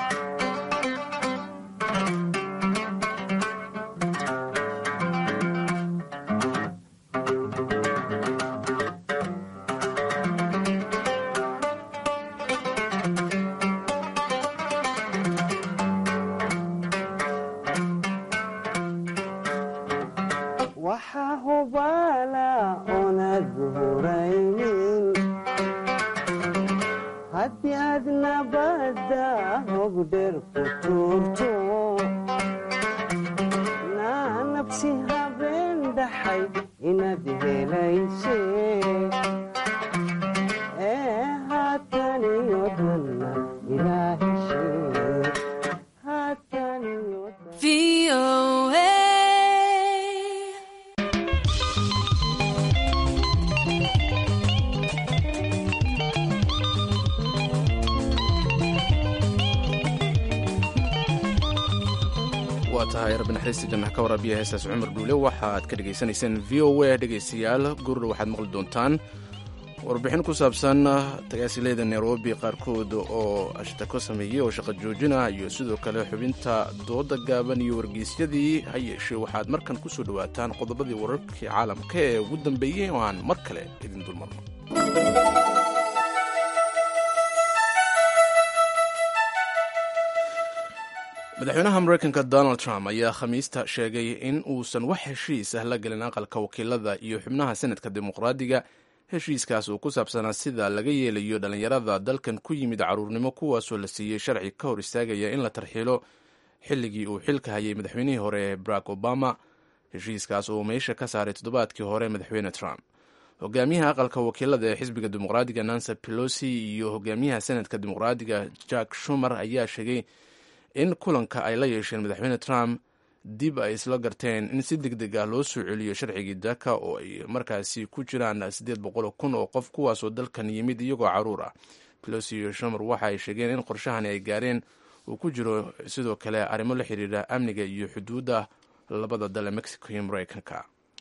waxaa hubaala oonad huraynin haddii aad nabadda hogdher ku tuurto naa nabsi habeen dhaxay inaad helayse ee haataniyo danna ilaaheshee haataniyo waa tahay rabbi naxariista jannaha ka waraabiya heestaas cumar dhuule waxaad ka dhegaysanayseen v o a dhegaystayaal gurur waxaad maqli doontaan warbixin ku saabsan tagaasileeda nairobi qaarkood oo ashtako sameeyey oo shaqo joojina iyo sidoo kale xubinta dooda gaaban iyo wargeysyadii ha yeeshee waxaad markan ku soo dhowaataan qodobadii wararkii caalamka ee ugu dambeeyey oo aan mar kale idin dulmarno madaxweynaha mareykanka donald trump ayaa khamiista sheegay in uusan wax heshiis ah la gelin aqalka wakiilada iyo xubnaha senadka dimuqraadiga heshiiskaas oo ku saabsanaa sida laga yeelayo dhallinyarada dalkan ku yimid caruurnimo kuwaasoo la siiyey sharci ka hor istaagaya in la tarxiilo xilligii uu xilka hayay madaxweynihii hore barack obama heshiiskaas oo meesha ka saaray toddobaadkii hore madaxweyne trump hogaamiyaha aqalka wakiilada ee xisbiga dimuqraadiga nancy pelosi iyo hogaamiyaha senadka dimuqraadiga jack shumer ayaa sheegay in kulanka ay la yeesheen madaxweyne trump dib ay isla garteen in si deg deg ah loo soo celiyo sharcigii daka oo ay markaasi ku jiraan siddeed boqol kun oo qof kuwaasoo dalkan yimid iyagoo caruur ah pelosi iyo shumer waxa ay sheegeen in qorshahani ay gaareen uu ku jiro sidoo kale arrimo la xiriira amniga iyo xuduudda labada dal ee mexico iyo mareykanka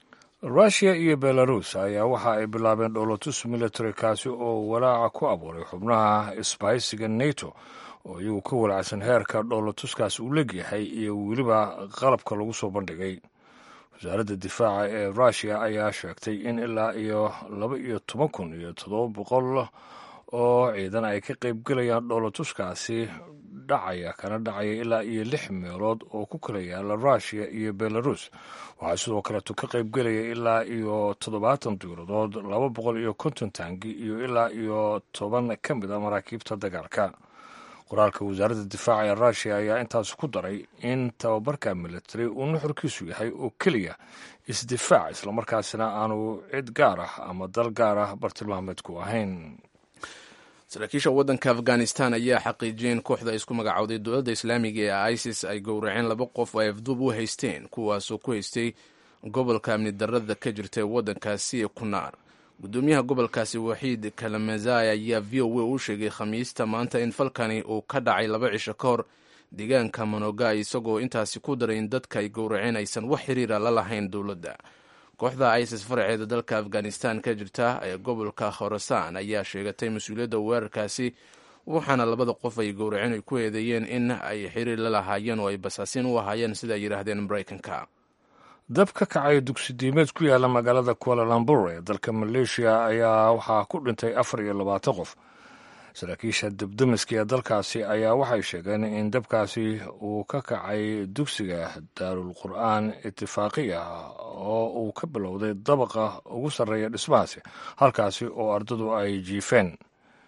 rushia iyo belarus ayaa waxa ay bilaabeen dhowlatus military kaasi oo walaaca ku abuuray xubnaha isbahaysiga nato oo iyagu ka walacsan heerka dhowlatuskaas uu legyahay iyo weliba qalabka lagu soo bandhigay wasaaradda difaaca ee rushia ayaa sheegtay in ilaa iyo laba iyo toban kun iyo toddoba boqol oo ciidan ay ka qaybgelayaan dhowlatuskaasi dhacaya kana dhacaya ilaa iyo lix meelood oo ku kala yaala rushia iyo belarus waxaa sidoo kaleeto ka qaybgelaya ilaa iyo toddobaatan diiradood laba boqol iyo konton taangi iyo ilaa iyo toban ka mid a maraakiibta dagaalka qoraalka wasaaradda difaaca ee rushia ayaa intaas ku daray in tababarka military uu nuxurkiisu yahay oo keliya isdifaac islamarkaasina aanu cid gaar ah ama dal gaar ah bartilmaameedku ahayn saraakiisha waddanka afghanistan ayaa xaqiijiyay in kooxda isku magacowday dowladda islaamiga ee isis ay gowraceen laba qof oo ay afduub u haysteen kuwaasoo ku haystay gobolka amni darrada ka jirta ee waddankaasi ee kunaar gudoomiyaha gobolkaasi waxiid kalamazai ayaa v o a u sheegay khamiista maanta in falkani uu ka dhacay laba cisho ka hor deegaanka monogai isagoo intaasi ku daray in dadka ay gowraceen aysan wax xiriira la lahayn dowladda kooxda isis faraceeda dalka afghanistan ka jirta ee gobolka khorasaan ayaa sheegatay mas-uuliyadda weerarkaasi waxaana labada qof ay gowraceen ay ku eedeeyeen in ay xiriir la lahaayeen oo ay basaasiin u ahaayeen sida ay yidhaahdeen maraykanka dab ka kacay dugsi diimeed ku yaala magaalada kualalambur ee dalka maleeshiya ayaa waxaa ku dhintay afar iyo labaatan qof saraakiisha debdemiska ee dalkaasi ayaa waxay sheegeen in dabkaasi uu ka kacay dugsiga daarul qur'aan itifaaqiya oo uu ka bilowday dabaqa ugu sarreeya dhismahaasi halkaasi oo ardadu ay jiifeen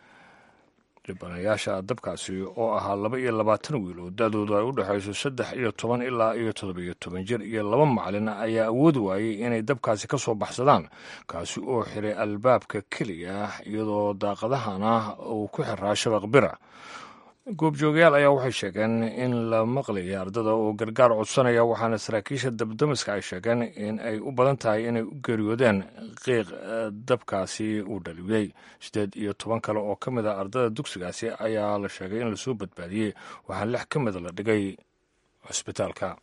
dhibanayaasha dabkaasi oo ahaa laba iyo labaatan wiil oo da-doodu ay u dhexayso saddex iyo toban ilaa iyo toddobiyo toban jir iyo laba macalin ayaa awoodi waayey inay dabkaasi ka soo baxsadaan kaasi oo xiray albaabka keliya iyadoo daaqadahana uu ku xiraa shabaq bira goobjoogayaal ayaa waxay sheegeen in la maqlayay ardada oo gargaar codsanaya waxaana saraakiisha dabdamiska ay sheegeen in ay u badan tahay inay u geeriyoodeen qiiq dabkaasi uu dhaliyey siddeed iyo toban kale oo ka mid a ardada dugsigaasi ayaa la sheegay in lasoo badbaadiyey waxaa lix ka mida la dhigay cusbitaalka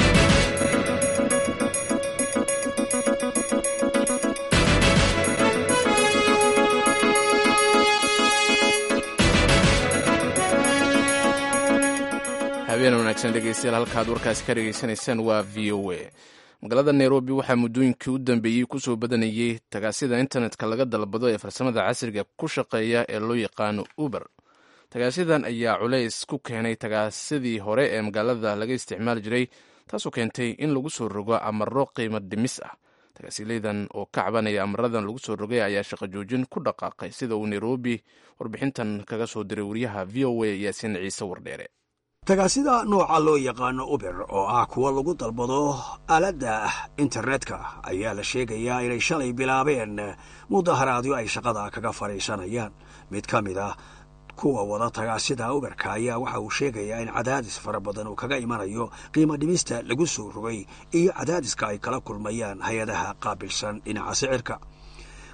habeen wanaagsan dhegeystayaal halkaad warkaasi ka dhegeysanaysaan waa v o a magaalada nairobi waxaa muddooyinkii u dambeeyey kusoo badanayey tagaasida internetka laga dalbado ee farsamada casriga ku shaqeeya ee loo yaqaano uber tagaasidan ayaa culays ku keenay tagaasidii hore ee magaalada laga isticmaali jiray taasoo keentay in lagu soo rogo amaro qiimo dhimis ah tagaasilaydan oo ka cabanaya amaradan lagu soo rogay ayaa shaqo joojin ku dhaqaaqay sida uu nairobi warbixintan kaga soo diray wariyaha v o a yaasiin ciise wardheere tagaasida nooca loo yaqaano uber oo ah kuwa lagu dalbado aaladda internetka ayaa la sheegayaa inay shalay bilaabeen mudaharaadyo ay shaqada kaga fadhiisanayaan mid ka mid ah kuwa wada tagaasida uberka ayaa waxa uu sheegayaa in cadaadis fara badan uu kaga imanayo qiimo dhimista lagu soo rogay iyo cadaadiska ay kala kulmayaan hay-adaha qaabilsan dhinaca sicirka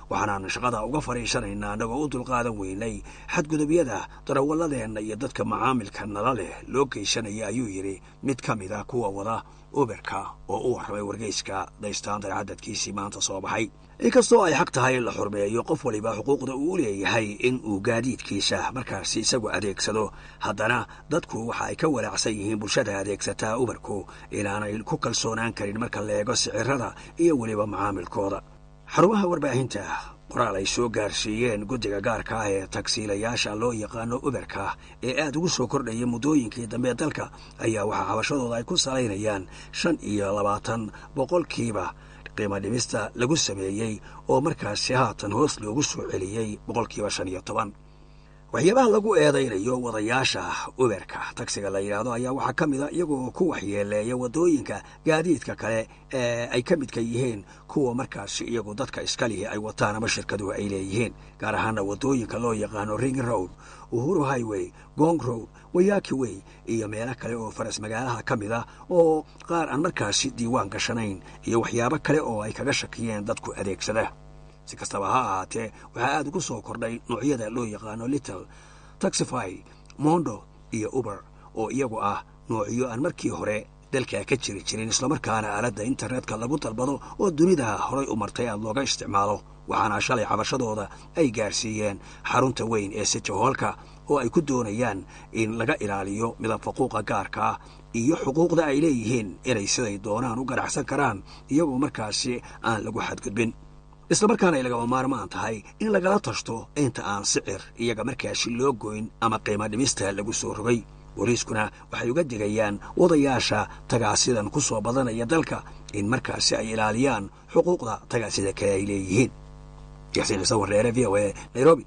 waxaanaan shaqada uga fadhiisanaynaa annagoo u dulqaadan weynay xadgudubyada darawaladeenna iyo dadka macaamilka nala leh loo geysanaya ayuu yidhi mid ka mid ah kuwa wada uberka oo u warramay wargeyska daystaandar cadadkiisii maanta soo baxay inkastoo ay xaq tahay in la xurmeeyo qof waliba xuquuqda uu leeyahay in uu gaadiidkiisa markaasi isagu adeegsado haddana dadku waxa ay ka walaacsan yihiin bulshada adeegsataa uberku inaanay ku kalsoonaan karin marka la eego sicirada iyo weliba macaamilkooda xarumaha warbaahinta qoraal ay soo gaarsiiyeen guddiga gaarka ah ee tagsiilayaasha loo yaqaano uberka ee aad ugu soo kordhaya muddooyinkii dambe dalka ayaa waxaa cabashadooda ay ku salaynayaan shan iyo labaatan boqolkiiba qiimo dhimista lagu sameeyey oo markaasi haatan hoos loogu soo celiyey boqolkiiba shan iyo toban waxyaabaha lagu eedaynayo wadayaasha uberka tagsiga la yidhaahdo ayaa waxaa ka mid a iyagoo ku waxyeeleeya waddooyinka gaadiidka kale ee ay ka midka yihiin kuwa markaasi iyagu dadka iskalihi ay wataan ama shirkaduhu ay leeyihiin gaar ahaana waddooyinka loo yaqaano ring road uhuru highway gong road wayaki way iyo meelo kale oo faras magaalaha ka mid ah oo qaar aan markaasi diiwaan gashanayn iyo waxyaabo kale oo ay kaga shakiyeen dadku adeegsada si kastaba ha ahaatee waxaa aad ugu soo kordhay noocyada loo yaqaano little taxify mondo iyo uber oo iyagu ah noocyo aan markii hore dalka ka jiri jirin islamarkaana aaladda internetka lagu dalbado oo dunida horay u martay aad looga isticmaalo waxaana shalay cabashadooda ay gaarsiiyeen xarunta weyn ee sijahoolka oo ay ku doonayaan in laga ilaaliyo midab faquuqa gaarka ah iyo xuquuqda ay leeyihiin inay siday doonaan u ganacsan karaan iyagoo markaasi aan lagu xadgudbin islamarkaana ay lagama maarmaan tahay in lagala tashto inta aan sicir iyaga markaasi loo goyn ama qiimo dhimista lagu soo rogay booliiskuna waxay uga digayaan wadayaasha tagaasidan ku soo badanaya dalka in markaasi ay ilaaliyaan xuquuqda tagaasida kale ay leeyihiin yaxsiin xuseen warreere v o e nairobi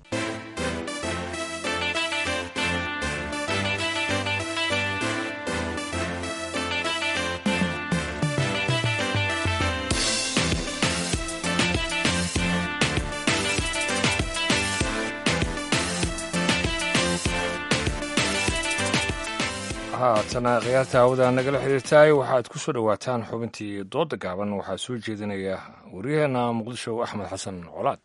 haatana khiyaarta hawada nagala xiriirtaay waxaad ku soo dhowaataan xubintii dooda gaaban waxaa soo jeedinaya waryaheena muqdisho axmed xasan colaad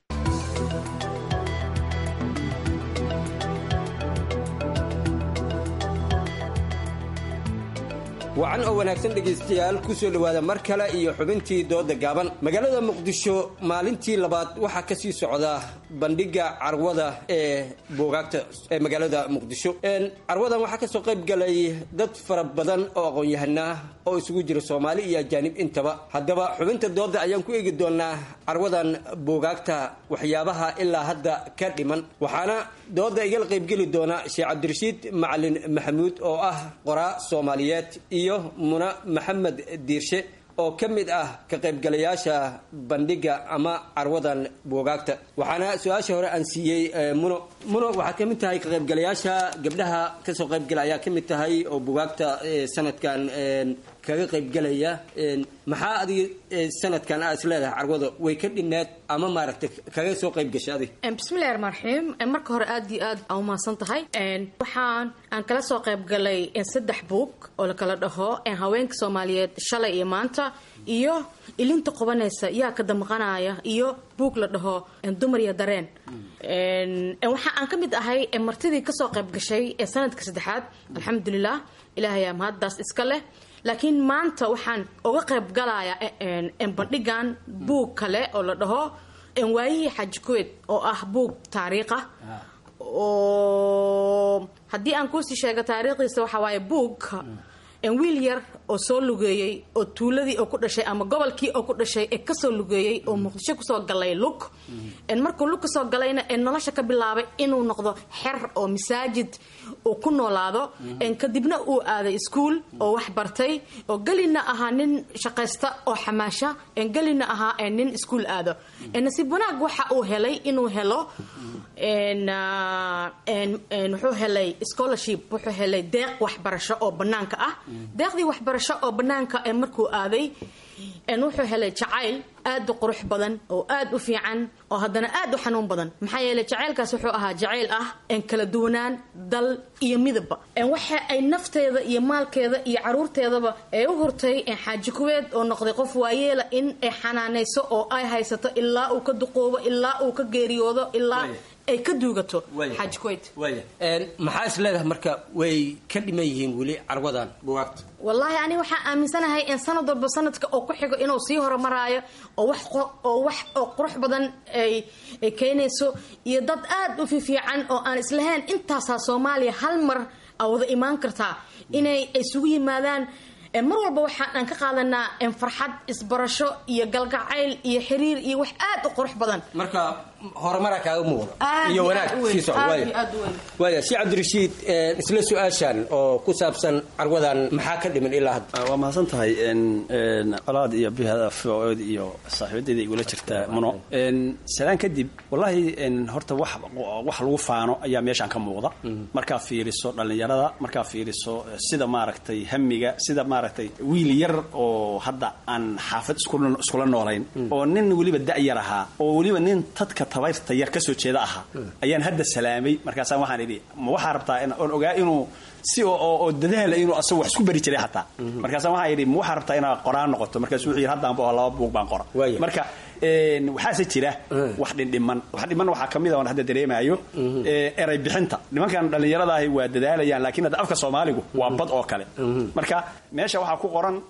wacan oo wanaagsan dhegaystayaal ku soo dhowaada mar kale iyo xubintii dooda gaaban magaalada muqdisho maalintii labaad waxaa ka sii socda bandhiga carwada ee buugaagta ee magaalada muqdisho carwadan waxaa kasoo qayb galay dad fara badan oo aqoon-yahanaa oo isugu jira soomaali iyo ajaanib intaba haddaba xubinta dooda ayaan ku eegi doonaa carwadan buugaagta waxyaabaha ilaa hadda ka dhiman waxaana dooda igala qaybgeli doona sheekh cabdirashiid macalin maxamuud oo ah qoraa soomaaliyeed iyo muna maxamed diirshe oo ka mid ah ka qaybgalayaasha bandhiga ama carwadan buugaagta waxaana su-aasha hore aan siiyey muno muno waxaad ka mid tahay ka qaybgalayaasha gabdhaha kasoo qaybgala ayaa ka mid tahay oo buugaagta sanadkan kaga qaybgalaya maxaa adiga sanadkan aa is leedahay carwada way ka dhineed ama maaragtay kaga soo qayb gashay adig bismillahi raxmaan raxiim marka hore aad iyo aad aa umahadsan tahay waxaan aan kala soo qayb galay saddex buug oo la kala dhaho haweenka soomaaliyeed shalay iyo maanta iyo ilinta qubanaysa yaa ka damqanaya iyo buug la dhaho dumar iyo dareen waxa aan ka mid ahay martidii kasoo qayb gashay ee sanadka saddexaad alxamdulilah ilaahayaa mahaddaas iska leh laakiin maanta waxaan uga qayb galayaa bandhigan buug kale oo la dhaho waayihii xaaji kuweed oo ah buug taariikha oo haddii aan kuusii sheego taariikhdiisa waxaa waaye buug wiil yar oo soo lugeeyey oo tuuladii oo ku dhashay ama gobolkii oo ku dhashay ee kasoo lugeeyey oo muqdisho kusoo galay lug markuu lug kasoo galayna ee nolosha ka bilaabay inuu noqdo xer oo masaajid uu ku noolaado kadibna uu aaday iskuol oo wax bartay oo gelina ahaa nin shaqaysta oo xamaasha gelina ahaa nin iskuol aado nasiib wanaag waxa uu helay inuu helo wuxuu helay scholarship wuxuu helay deeq waxbarasho oo banaanka ah deeqdii waxbarasho oo banaanka ee markuu aaday een wuxuu helay jacayl aad u qurux badan oo aad u fiican oo haddana aad u xanuun badan maxaa yeelay jacaylkaas wuxuu ahaa jacayl ah een kala duwanaan dal iyo midabba een waxa ay nafteeda iyo maalkeeda iyo caruurteedaba ay u hurtay een xaaji kuweed oo noqday qof waayeela in ay xanaanayso oo ay haysato ilaa uu ka duqoobo ilaa uu ka geeriyoodo ilaa ay ka duugato xaaji kuweyd waaya maxaa is leedahay marka way ka dhiman yihiin weli carwadan bugaagta wallaahi aniga waxaa aaminsanahay in sanad walba sanadka oo ku xigo inuu sii horumaraayo oo wax oo wax oo qurux badan ay ay keenayso iyo dad aad u fiifiican oo aan islahayn intaasaa soomaaliya hal mar a wada imaan kartaa inay isugu yimaadaan mar walba waxaan aan ka qaadanaa farxad isbarasho iyo galgacayl iyo xiriir iyo wax aad u qurux badan marka horumaraa kaaga muuqda iyo wanaag sii socda waaya si cabdirashiid isla su-aashan oo ku saabsan carwadan maxaa ka dhiman ilaa hadda waa mahadsan tahay colaad iyo bihada food iyo saaxiibadeeda igula jirta muno salaan kadib wallaahi horta wax wax lagu faano ayaa meeshaan ka muuqda markaa fiiriso dhallinyarada markaa fiiriso sida maaragtay hamiga sida maaragtay wiil yar oo hadda aan xaafad iskula noolayn oo nin weliba da-yar ahaa oo weliba nin tadka tabayrta yar kasoo jeeda ahaa ayaan hadda salaamay markaasaan waxaan idhi ma waxaa rabtaa oon ogaa inuu si oo dadaala inuu asagu wax isku bari jiray xataa markaasaan waxaan idhi ma waxaa rabtaa inaad qoraan noqoto markaasu wuxuu yidhi haddaan bao laba buug baan qora marka waxaase jira wax dhindhiman wax dhiman waxaa kamid a oon hadda dareemaayo eray bixinta nimankan dhallinyarada ahi waa dadaalayaan laakiin hadda afka soomaaligu waa bad oo kale marka meesha waxaa ku qoran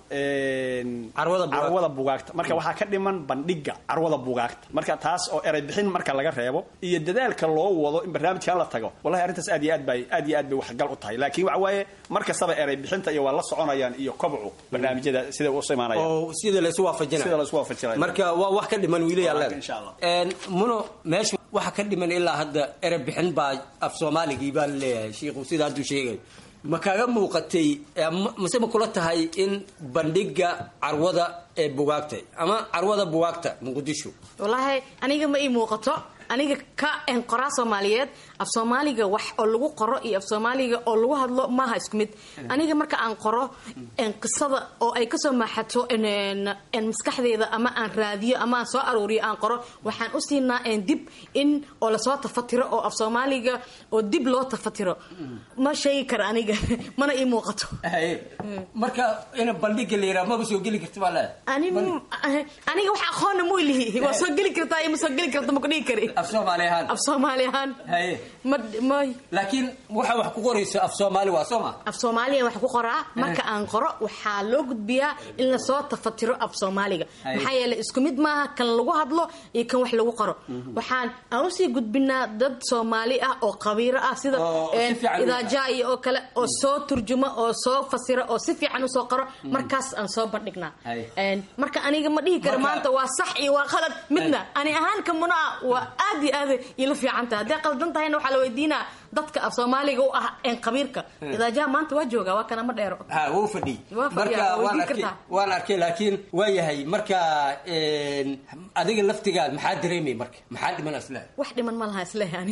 carwada bugaagta marka waxaa ka dhiman bandhiga carwada bugaagta marka taas oo eray bixin marka laga reebo iyo dadaalka loo wado in barnaamijkan la tago wallahi arrintaas aad iyo aad bay aad iyo aad bay waxgal u tahay laakiin waxa waaye mar kastaba eray bixinta iyo waa la soconayaan iyo kobcu barnaamijyada sida u imaanayaan oo sida la isu waafajinayo sida la isu waafajinayo marka waa wax ka dhiman wiilayaalleeda muno meesha waxa ka dhiman ilaa hadda erey bixin baa af soomaaligii baa laleeyahay shiikhu sida hadduu sheegay ma kaaga muuqatay mase ma kula tahay in bandhiga carwada ee bugaagta ama carwada bugaagta muqdisho wallaahi aniga ma ii muuqato aniga ka qoraa soomaaliyeed af soomaaliga wax oo lagu qoro iyo af soomaaliga oo lagu hadlo maaha isku mid aniga marka aan qoro qisada oo ay kasoo maaxato maskaxdeeda ama aan raadiyo ama aan soo aruuriyo aan qoro waxaan u siinaa dib in oo lasoo tafatiro oo af soomaaliga oo dib loo tafatiro ma sheegi kara aniga mana ii muuqato marka in bandhiga la yiraha maba soo geli karta baa leedahay aniga wax aqoonna mu lihi waa soo geli kartaa iyo ma soo geli karta ma kudhigi kari af soomaali ahaan af soomaali ahaan haye ma may laakiin waxa wax ku qorayso af soomaali waa soo ma af soomaaliya wax ku qoraa marka aan qoro waxaa loo gudbiyaa in lasoo tafatiro af soomaaliga maxaa yeelay isku mid maaha kan lagu hadlo iyo kan wax lagu qoro waxaan aan usii gudbinaa dad soomaali ah oo qabiiro ah sida idaajaayo oo kale oo soo turjuma oo soo fasira oo si fiican usoo qoro markaas aan soo bandhignaa marka aniga ma dhihi karo maanta waa sax iyo waa qalad midna ani ahaan ka muna ah waa aad iyo aad ila fiican tahay hadday qaldan tahayna waxaa la weydiinaa dadka af soomaaliga u ah een qabiirka idaajaha maanta waa jooga waa kana ma dheero ha wuu fadhiy marka waan arkay waan arkay laakiin waa yahay marka adiga laftigaad maxaa dareemay marka maxaa dhiman islehay wax dhiman ma laha islehay ani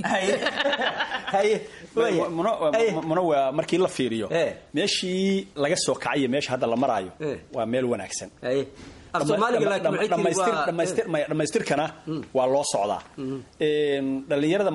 muna waa markii la fiiriyo meeshii laga soo kacay iyo meesha hadda la maraayo waa meel wanaagsan dhammaystirkana waa loo socdaa dhalinyarada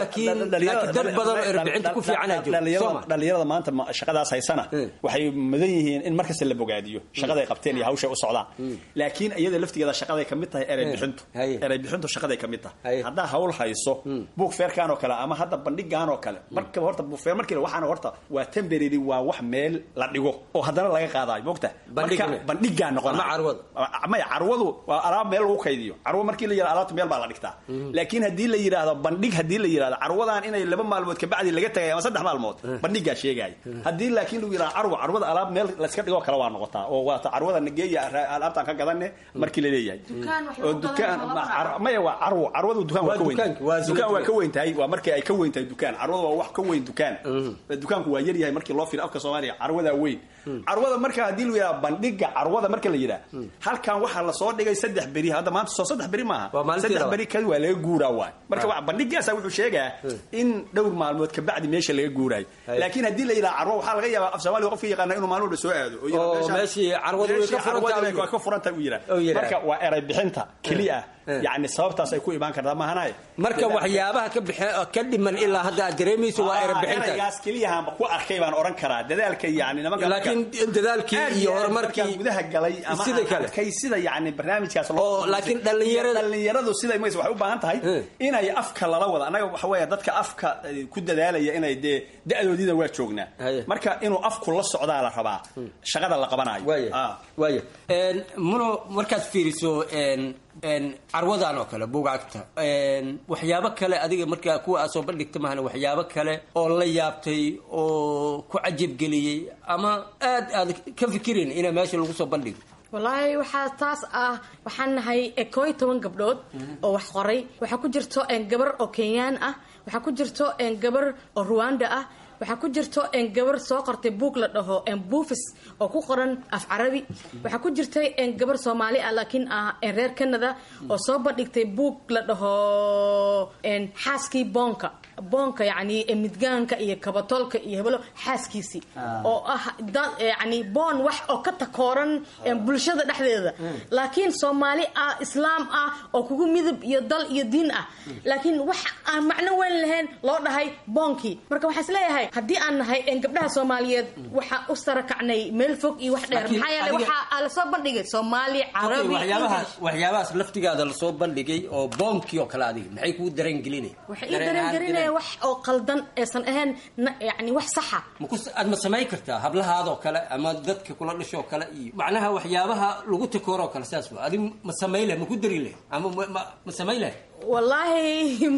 maantadhallinyarada maanta shaqadaas haysana waxay mudan yihiin in markasta la bogaadiyo shaqaday qabteen iyo hawshay u socdaan laakiin iyada laftigeeda shaqaday ka mid tahay erey bixintu erey bixintu shaqaday ka mid tahay haddaa hawl hayso buug feerkan oo kale ama hadda bandhigan oo kale markaba horta buug feer markii waxaana horta waa temporary waa wax meel la dhigo oo haddana laga qaadayo mogta marka bandhigaa noqona maya carwadu waa alaab meel lagu kaydiyo carwo markii la yirahdo alaabta meel baa la dhigtaa laakiin haddii la yidhaahdo bandhig haddii la yidhahdo carwadan inay laba maalmood kabacdi laga tagay ama saddex maalmood bandhigaa sheegaya haddii laakiin lagu yidhahdo carwo carwada alaab meel layska dhigoo kale waa noqotaa oo waata carwada nageeya alaabtaan ka gadane markii la leeyahay oo dukaan maya waa carwo carwadu dukaan waa ka weyn dukaan waa ka weyn tahay waa markii ay ka weyn tahay dukaan carwada waa wax ka weyn dukaan dukaanku waa yar yahay markii loo fiiro afka soomaaliya carwadaa weyn carwada marka haddii lagu yidhahdo bandhiga carwada marka la yidhaha halkan waxaa lasoo dhigay saddex beri hadda maanta soo saddex beri maaha maalintii saddex labaad. beri kadi waa laga guuraa waay marka wa- bandhigaasa wuxuu sheegaa in dhowr maalmood kabacdi meesha laga guuraayo laakiin haddii la yidhaha carwo waxaa laga yaabaa af soomaaliga qofka yaqaana inuu maalin walba soo aado oo yidhaha Oo, meeshaan- meeshii carwadu way ka meeshii furan tahay carwadu uu way ka furan tahay uu yidhaha uu yidhaha. marka waa eray bixinta keliya Eh. yacni sababtaas ay ku imaan kartaa maahanaye marka waxyaabaha ka bixi ka dhiman ilaa hadda aad dareemayso waa erebixinta eraygaas keliyahaanba ku arkay baan oran karaa dadaalka yani nimanka Laakiin dadaalkii aad iyo aad horumarkii- markaan gudaha galay ama sida aan kale. arkay sida yani barnaamijkaas loo Oo, laakiin dhallinyarada- dhallinyaradu siday maysa waxay u baahan tahay inay afka lala wada annaga waxa weeye dadka afka eh, ku dadaalaya inay dee da-doodiina waa joognaa marka inuu afku la socdaa la rabaa shaqada la qabanayo Ah. waaya Een, muno markaad fiiriso een, een, carwadan oo kale bugaagta een, waxyaabo kale adiga markaa kuwa aad soo bandhigta mahana waxyaabo kale oo la yaabtay oo ku cajabgeliyey ama aad aad ka fikirin ina meesha lagu soo bandhigo walaahi waxaa taas ah waxaan nahay koo iyo toban gabdhood oo wax qoray waxaa ku jirto een, gabar oo kenyaan ah waxaa ku jirto een, gabar oo ruwanda ah waxaa ku jirto een, gabar soo qortay buug la dhaho een, buufis oo ku qoran af carabi waxaa ku jirtay een, gabar soomaali ah laakiin ah een, reer canada oo soo bandhigtay buug la dhaho een, xaaskii boonka boonka yacni ee midgaanka iyo kabatolka iyo hebelo xaaskiisii Ah. oo ah dad yacni boon wax oo ka takooran ee bulshada dhexdeeda laakiin soomaali ah islaam ah oo kugu midab iyo dal iyo diin ah laakiin wax aan macno weyn lahayn loo dhahay boonkii marka waxaa is leeyahay haddii aan nahay een, gabdhaha soomaaliyeed waxaa u sarakacnay meel fog iyo wax dheer Laakiin maxaa yeelay adiga- waxaa aa lasoo bandhigay soomaali carabi waxyaabahaas waxyaabahaas laftigaada lasoo bandhigay oo boomkii oo kale adiga maxay kuu dareen gelinay waxay ii dareengelinaya wax oo qaldan aysan ahayn na- yacni wax saxa aad ma samayn kartaa hablahaadoo kale ama dadka kula dhashoo kale iyo macnaha waxyaabaha lagu takooroo kale saas wa adi ma samayn leh ma ku dari leh ama ma- ma- ma samayn leh wallaahi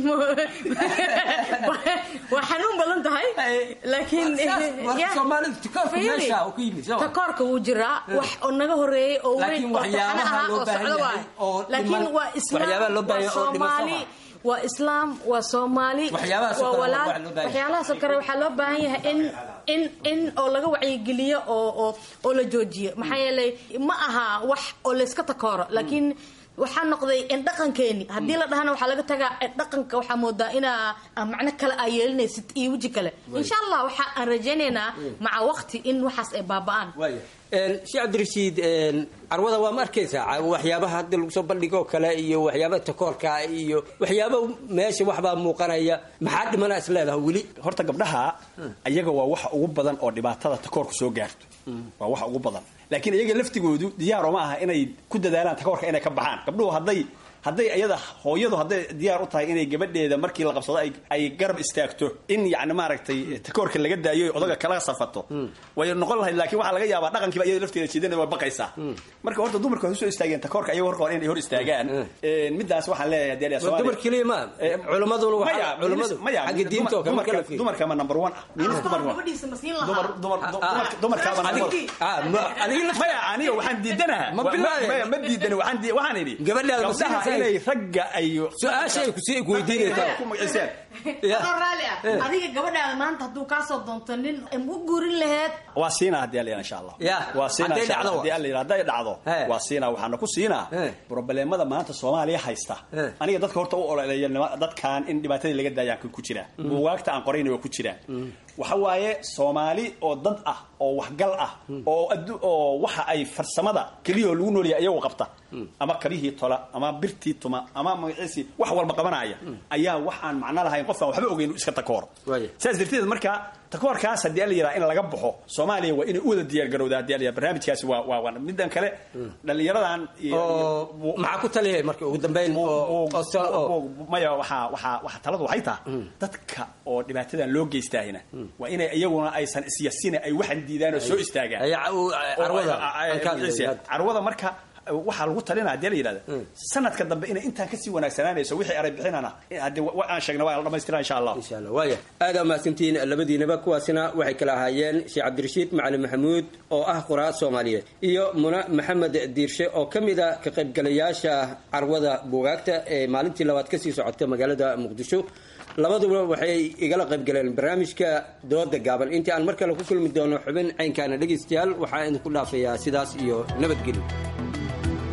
waa xanuun badan tahay laakiin marka ya. Soomaalida takoorka Fiiri, meesha uu ku yimid, soo ma? takoorka wuu jiraa wax oo naga horeeyey oo weyn Laakiin oo taxane waxyaabaha ahaa loo oo baahan socdo yahay waay oo laakiin dhiman- waa islaam waxyaabaha loo baahan waa yahay oo dhiman soomaali soo waa islaam waa soomaali Waxyaabahaas oo waa kale waa walaal wax loo baahan yahay. waxyaalahaasoo kale waxaa loo baahan yahay in in in oo laga wacyigeliyo oo oo oo la joojiyo maxaa yeelay ma aha wax oo layska takooro laakiin waxaa noqday in dhaqankeeni haddii la dhahana waxaa laga tagaa in dhaqanka waxaa moodaa inaa ah, macno kale aa yeelinaysid iyo weji kale insha allah waxa aan rajaynaynaa maca waqti in waxaas ay baaba'aan waaya sheekh cabdirashiid een, carwada waa ma arkaysaa ca- waxyaabaha hadda lagu soo bandhigoo kale iyo waxyaabaha takoorka iyo waxyaaba meesha waxbaa muuqanaya maxaa dhimana is leedahay weli horta gabdhaha ayaga waa waxa ugu badan oo dhibaatada takoorku soo gaarto waa waxa ugu badan laakiin iyaga laftigoodu diyaaro ma aha inay ku dadaalaan takoorka inay ka baxaan gabdhuhu hadday hadday iyada hooyadu hadday diyaar u tahay inay gabadheeda markii la qabsado ay- ay garab istaagto in yacni maaragtay takoorka laga daayo oy odaga kala safato way noqon lahayd laakiin waxaa laga yaabaa dhaqankiiba iyada lafteeda jiidana way baqaysaa marka horta dumarku waxay usoo istaageen takoorka iyaga horka hore inay hor istaagaan Een, midaas waxaan leeyahay dee Ma dumar keliya ma culimmaduna waxaa- maya culimmadu maya xagga diinta oo kale dumarka kala fiiri. dumarka ma number one ah miinis dumar waa gabadhiisa ma siin dumar lahaa dumar dumar- dumarkaaba Adig- ah, ma- adiga lafta- maya aniga waxaan diidanaha Ma bilaabay. maya ma diidani waxaan di- waxaan idhi Gabadhaada ma gabdhaha siinaysaa? inay ragga ay Su-aashay ku sii weydiinaysaa. ku magaciseen adoo raalli ah adiga gabadhaada maanta hadduu kaasoo doonto nin u guurin laheed waa siinaa haddii alla insha allah Ya, waa siinaa hadday insha Allah, dhacdo. haddii alla yidhaahdo, hadday dhacdo waa siinaa waxaana ku siinaa probleemada maanta soomaaliya haysta aniga dadka horta u ololeeya nima- dadkan in dhibaatadii laga daayaan ku jiraa buugaagta aan qorayna waa ku jiraan waxa waaye soomaali oo dad ah oo waxgal ah oo addu oo waxa ay farsamada keliya oo lagu noolyahay iyagoo qabta ama kabihii tola ama birtii tuma ama magaciisii wax walba qabanaya ayaa wax aan macno lahayn qof aan waxba ogeyn iska takoor saas darteed marka takoorkaas haddii alla yidhaha in laga baxo soomaaliya waa inay u wada diyaar garowda haddii alla yidhaha barnaamijkaasi waa waa waa midan kale dhallinyaradan iyo- oo maxaa ku taliyay marka ugu dambeyn oo oo sal- oo- maya waxaa waxaa waxaa taladu waxay tahay dadka oo dhibaatadan loo geystaahina waa inay iyaguna aysan isyasina ay waxan diidaan oo soo istaagaan Ay- u- carwada, Oo- ay- ay- halkaan ay- leeyahay. carwada marka waxaa lagu talinaa hadii la yidhahda sanadka dambe inay intaan kasii wanaagsanaanayso wixii aray bixinana haddii wa- wa aan sheegna waa la dhamaystira insha allah insha allah waaya aada mahadsantihiin labadiinaba kuwaasina waxay kala ahaayeen sheekh cabdirashiid macalin maxamuud oo ah qoraa soomaaliyeed iyo muna maxamed diirshe oo ka mid a ka qaybgalayaasha carwada buugaagta ee maalintii labaad kasii socota magaalada muqdisho labaduba waxay igala qaybgaleen barnaamijka dooda gaaban intii aan mar kale ku kulmi doono xubin caynkaana dhegaystayaal waxaa idinku dhaafayaa sidaas iyo nabadgelyo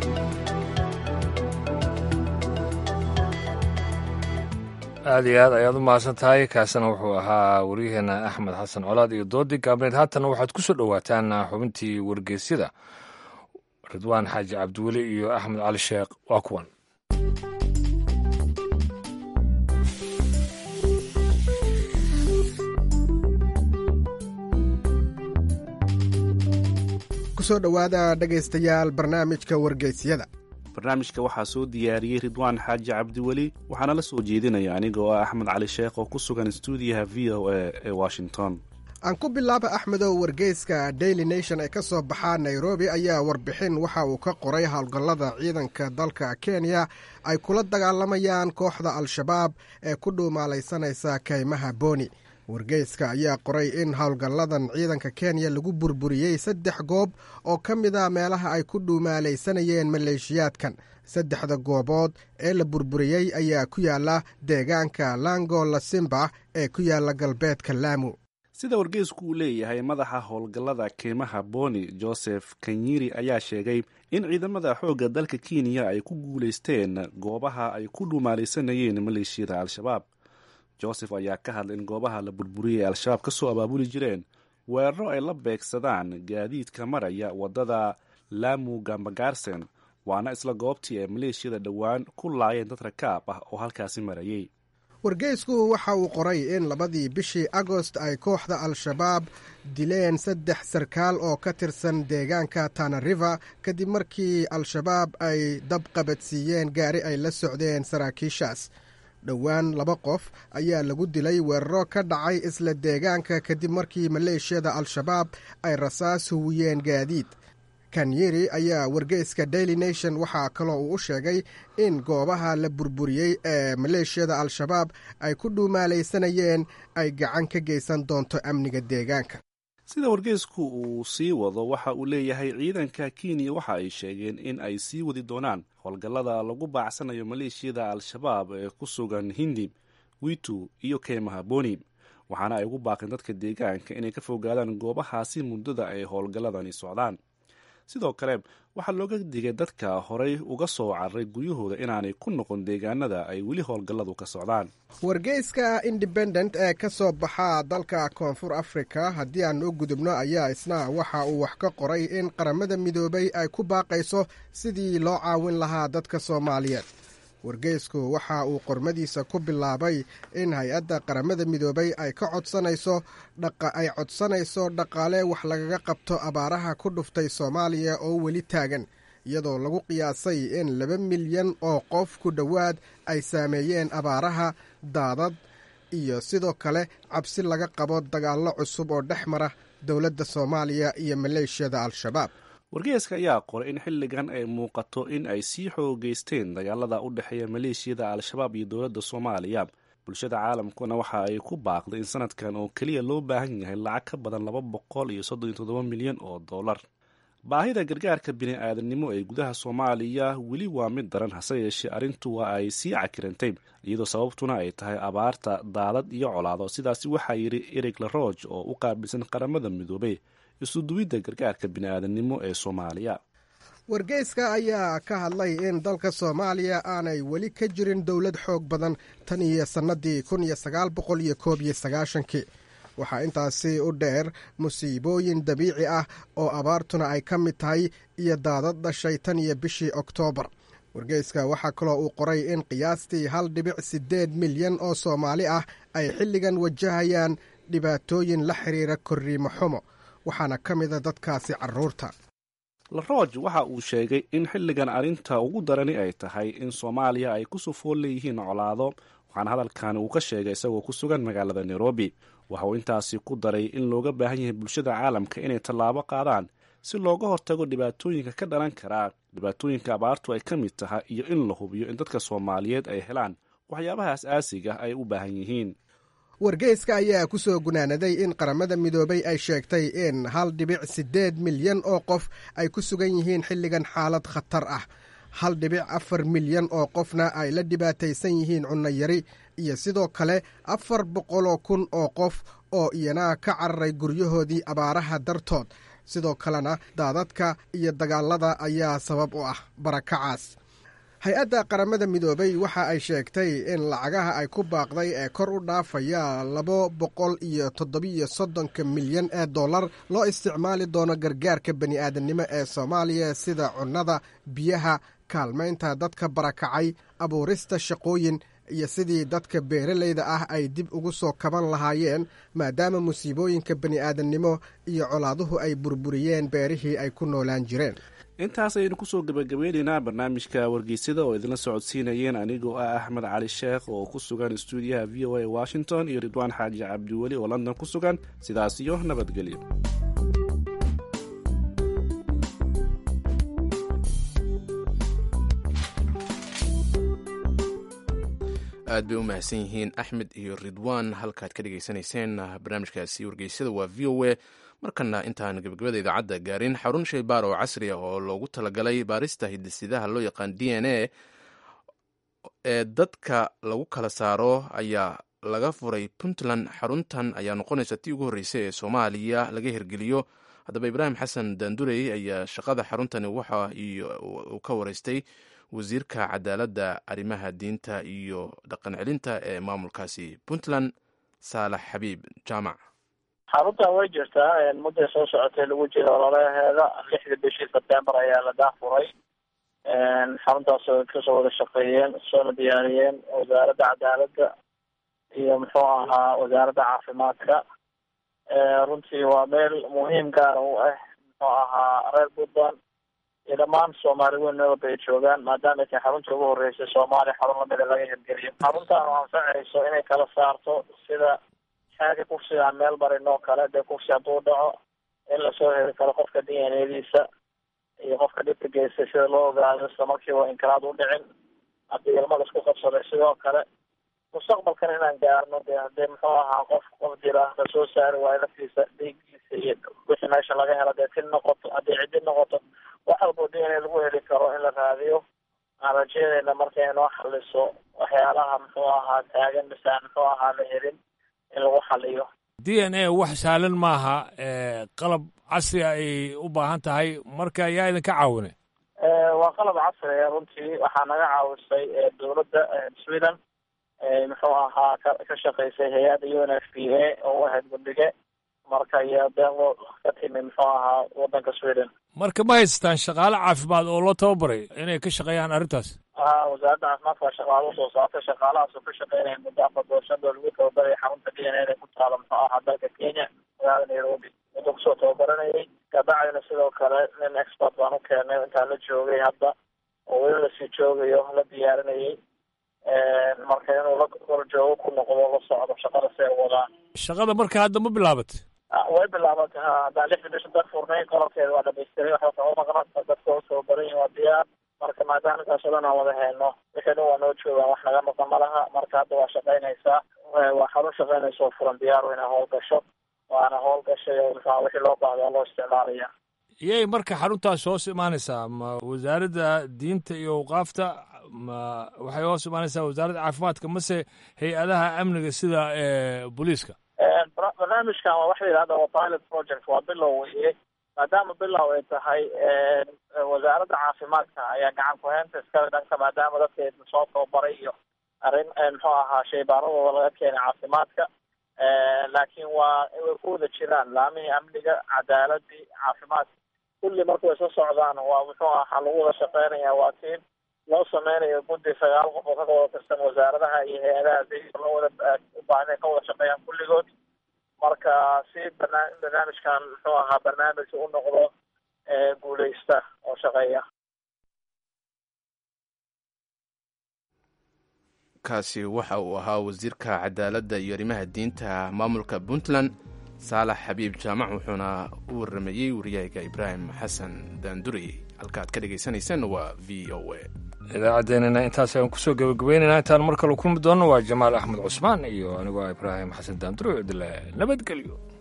aada iyo aad ayaad u mahadsan tahay kaasina wuxuu ahaa waryaheena axmed xasan colaad iyo doodii gaabneed haatana waxaad ku soo dhowaataan xubintii wargeysyada ridwaan xaaji cabdiweli iyo axmed cali sheekh waa kuwan kusoo dhowaada dhegaystayaal barnaamijka wargeysyada barnaamijka waxaa soo diyaariyey ridwaan xaaji cabdiweli waxaana la soo jeedinaya aniga oo ah axmed cali sheekh oo ku sugan stuudiyaha v o a ee washington aan ku bilaaba axmedow wargeyska daily nation ee ka soo baxaa nairobi ayaa warbixin waxa uu ka qoray howlgallada ciidanka dalka kenya ay kula dagaalamayaan kooxda al-shabaab ee ku dhuumaalaysanaysa kaymaha booni wargeyska ayaa qoray in howlgalladan ciidanka kenya lagu burburiyey saddex goob oo ka mid a meelaha ay ku dhuumaalaysanayeen maleeshiyaadkan saddexda goobood ee la burburiyey ayaa ku yaala deegaanka lango lasimba ee ku yaala galbeedka laamu sida wargeysku uu leeyahay madaxa howlgallada keymaha boni joseph kanyiri ayaa sheegay in ciidamada xoogga dalka kenya ay ku guulaysteen goobaha ay ku dhuumaalaysanayeen maleeshiyada al-shabaab joseph ayaa ka hadlay in goobaha la burburiyey al-shabaab ka soo abaabuli jireen weeraro ay la beegsadaan gaadiidka maraya waddada lamu gambagaarsen waana isla goobtii ay maleeshiyada dhowaan ku laayeen dad rakaab ah oo halkaasi marayay wargeysku waxa uu qoray in labadii bishii agost ay kooxda al-shabaab dileen saddex sarkaal oo ka tirsan deegaanka tana river kadib markii al-shabaab ay dab qabadsiiyeen gaari ay la socdeen saraakiishaas dhowaan laba qof ayaa lagu dilay weeraro ka dhacay isla deegaanka kadib markii maleeshiyada al-shabaab ay rasaas huwiyeen gaadiid kanyeri ayaa wargeyska daily nation waxaa kaloo uu u sheegay in goobaha la burburiyey ee maleeshiyada al-shabaab ay ku dhuumaalaysanayeen ay gacan ka geysan doonto amniga deegaanka sida wargeysku uu sii wado waxa uu leeyahay ciidanka kenya waxa ay sheegeen in ay sii wadi doonaan howlgallada lagu baacsanayo maleeshiyada al-shabaab ee ku sugan hindi witu iyo keymaha boni waxaana ay ugu baaqeen dadka deegaanka inay ka fogaadaan goobahaasi muddada ay howlgalladani socdaan sidoo kale waxaa looga digay dadka horay uga soo cararay guryahooda inaanay ku noqon deegaanada ay weli howlgalladu ka socdaan wargeyska independent ee ka soo baxa dalka koonfur africa haddii aan u gudubno ayaa isna waxa uu wax ka qoray in qaramada midoobay ay ku baaqayso sidii loo caawin lahaa dadka soomaaliyeed wargeysku waxa uu qormadiisa ku bilaabay in hay-adda qaramada midoobay ay ka codsanayso ay codsanayso dhaqaale wax lagaga qabto abaaraha ku dhuftay soomaaliya oo weli taagan iyadoo lagu qiyaasay in laba milyan oo qof ku dhowaad ay saameeyeen abaaraha daadad iyo sidoo kale cabsi laga qabo dagaallo cusub oo dhex mara dowladda soomaaliya iyo maleeshiyada al-shabaab wargeyska ayaa qoray in xilligan ay muuqato in ay sii xoogeysteen dagaalada u dhexeeya maleeshiyada al-shabaab iyo dowladda soomaaliya bulshada caalamkuna waxa ay ku baaqday in sanadkan oo keliya loo baahan yahay lacag ka badan laba boqol iyo soddon iyo toddoba milyan oo dollar baahida gargaarka bini-aadamnimo ee gudaha soomaaliya weli waa mid daran hase yeeshee arrintu waa ay sii cakirantay iyadoo sababtuna ay tahay abaarta daadad iyo colaado sidaasi waxaa yidhi erig laroge oo u qaabilsan qaramada midoobay isuduwidda gargaarka bini-aadamnimo ee soomaaliya wargeyska ayaa ka hadlay in dalka soomaaliya aanay weli ka jirin dowlad xoog badan tan iyo sannadii kun iyo sagaal boqol iyo koob iyo sagaashankii waxaa intaasi u dheer musiibooyin dabiici ah oo abaartuna ay ka mid tahay iyo daadad dhashay tan iyo bishii oktoobar wargeyska waxaa kaloo uu qoray in qiyaastii hal dhibic siddeed milyan oo soomaali ah ay xilligan wajahayaan dhibaatooyin la xiriira korriimo xumo waxaana ka mida dadkaasi carruurta laroge waxa uu sheegay in xilligan arrinta ugu darani ay tahay in soomaaliya ay ku sufool leeyihiin colaado waxaana hadalkani uu ka sheegay isagoo ku sugan magaalada nairobi waxa uu intaasi ku daray in looga baahan yahay bulshada caalamka inay tallaabo qaadaan si looga hortago dhibaatooyinka ka dhalan karaa dhibaatooyinka abaartu ay ka mid tahay iyo in la hubiyo in dadka soomaaliyeed ay helaan waxyaabaha as-aasiga ay u baahan yihiin wargeyska ayaa ku soo gunaanaday in qaramada midoobay ay sheegtay in hal dhibic siddeed milyan oo qof ay ku sugan yihiin xilligan xaalad khatar ah hal dhibic afar milyan oo qofna ay la dhibaataysan yihiin cunno yari iyo sidoo kale afar boqoloo kun oo qof oo iyana ka cararay guryahoodii abaaraha dartood sidoo kalena daadadka iyo dagaalada ayaa sabab u ah barakacaas hay-adda qaramada midoobay waxa ay sheegtay in lacagaha ay ku baaqday ee kor u dhaafaya laba boqol iyo toddobiyo soddonka milyan ee dollar loo isticmaali doono gargaarka bani'aadamnimo ee soomaaliya sida cunnada biyaha kaalmaynta dadka barakacay abuurista shaqooyin iyo sidii dadka beeralayda ah ay dib ugu soo kaban lahaayeen maadaama musiibooyinka bani'aadamnimo iyo colaaduhu ay burburiyeen beerihii ay ku noolaan jireen intaas ayaynu kusoo gebagabeynaynaa barnaamijka wargeysada oo idinla socodsiinayeen anigoo ah axmed cali sheekh oo ku sugan stuudiyaha v o a washington iyo ridwaan xaaji cabdiweli oo london ku sugan sidaas iyo nabadgelyo aad bay u mahadsan yihiin axmed iyo ridwaan halkaad ka dhegaysanayseen barnaamijkaasi wargeysyada waa v o a markana intaan gebagabada idaacadda gaarin xarun shaybaar oo casri ah oo loogu talagalay baarista hidisidaha loo yaqaan d n a ee dadka lagu kala saaro ayaa laga furay puntland xaruntan ayaa noqonaysa tii ugu horreysay ee soomaaliya laga hirgeliyo haddaba ibraahim xasan daandurey ayaa shaqada xaruntani waxa uu ka wareystay wasiirka cadaaladda arrimaha diinta iyo dhaqan celinta ee maamulkaasi puntland saalax xabiib jaamac xaruntan way jirtaa mudday soo socotay lagu jira ololaheeda lixda bishii sebtembar ayaa la daafuray xaruntaas oo kasoo wada shaqeeyeen soona diyaariyeen wasaaradda cadaaladda iyo muxuu ahaa wasaaradda caafimaadka runtii waa meel muhiim gaara u ah muxuu ahaa reer puntland iyo dhammaan soomaali weyn meel walba ay joogaan maadaama ay tahay xarunta ugu horeysay soomaaliya xarun lamida laga hirgeliyo xaruntan oo anfacayso inay kala saarto sida xaaga kufsiga aan meel marin oo kale dee kufsi hadduu dhaco in lasoo heli karo qofka d n adiisa iyo qofka dhibka geystay sida loo ogaado isla markiiba inkiraad u dhicin haddii ilma laisku qabsaday sidoo kale mustaqbalkan inaan gaarno de hadee muxuu ahaa qof qof jira lasoo saari waayo laftiisa dhiiggiisa iyo wixii meesha laga helo dee tin noqoto haddii ciddi noqoto wax walbo d n a lagu heli karo in la raadiyo aan rajeynayna marka inoo xaliso waxyaalaha muxuu ahaa taagan mise aan muxuu ahaa la helin in lagu xaliyo d n a wax sahlan maaha qalab casri ay u baahan tahay marka yaa idinka caawinay waa qalab casriga runtii waxaa naga caawisay dowladda sweden muxuu ahaa ka ka shaqaysay hay-adda u n f p a oo u ahayd guddige marka iyo deeqo ka timi muxuu ahaa wadanka sweden marka ma haystaan shaqaale caafimaad oo loo tababaray inay ka shaqeeyaan arrintaas ha wasaaradda caafimaadka waa shaqaalo usoo saartay shaqaalahaas oo ka shaqeynaya muddo afar doorshadoo lagu tababaraya xarunta d n a ku taala muxuu ahaa dalka kenya magaalada nairobi muddo kusoo tababaranayay kabacdina sidoo kale nin expert baan u keenay intaan la joogay hadda oo weli lasii joogayo la diyaarinayay marka inuu la korjoogo ku noqdo la socdo shaqada si ay wadaan shaqada marka hadda ma bilaabat way bilaabatay ha haddaan lixda bisha dad furnay qalabkeeda waa dhamaystiray waxba kama maqna dadka u tababaran yihin waa diyaar marka maadaama intaas o dhan aan wada helno wixii dhan waa noo joogaan wax naga maqan ma laha marka hadda waa shaqaynaysaa waa xarun shaqaynaysa oo furan diyaar inay howl gasho waana howl gashay oo muxua wixii loo baahdaa loo isticmaalaya iyay marka xaruntaas hoos imaanaysaa ma wasaaradda diinta iyo awqaafta ma waxay hoos imaanaysaa wasaaradda caafimaadka mase hay-adaha amniga sida booliiska barnaamijkan waa waxa la yidhahda waa pilot project waa bilow weye maadaama bilow ay tahay wasaaradda caafimaadka ayaa gacan ku-heynta iskale dhanka maadaama dadka soo tababaray iyo arrin muxuu ahaa shaybaaradooda laga keenay caafimaadka laakiin waa way ku wada jiraan laamihii amniga cadaaladii caafimaadka kulli marka way soo socdaan waa muxuu ahaa lagu wada shaqeynaya waa tiim loo sameynayo guddi sagaal qof oo ka wada tirsan wasaaradaha iyo hay-adaha si loo wada u baahan ka wada shaqeeyaan kulligood marka si barna barnaamijkan muxuu ahaa barnaamij u noqdo guuleysta oo shaqeeya kaasi waxa uu ahaa wasiirka cadaaladda iyo arrimaha diinta maamulka puntland saalax xabiib jaamac wuxuuna u waramayey wariyahayga ibraahim xasan daandurey halkaaad ka dhegaysanaysan waa v o a idaacaddeenana intaas ayaan kusoo gabagabaynaynaa intaan mar kale kulmi doonno waa jamaal axmed cusmaan iyo anigoo ibraahim xasan daandurey odile nabadgelyo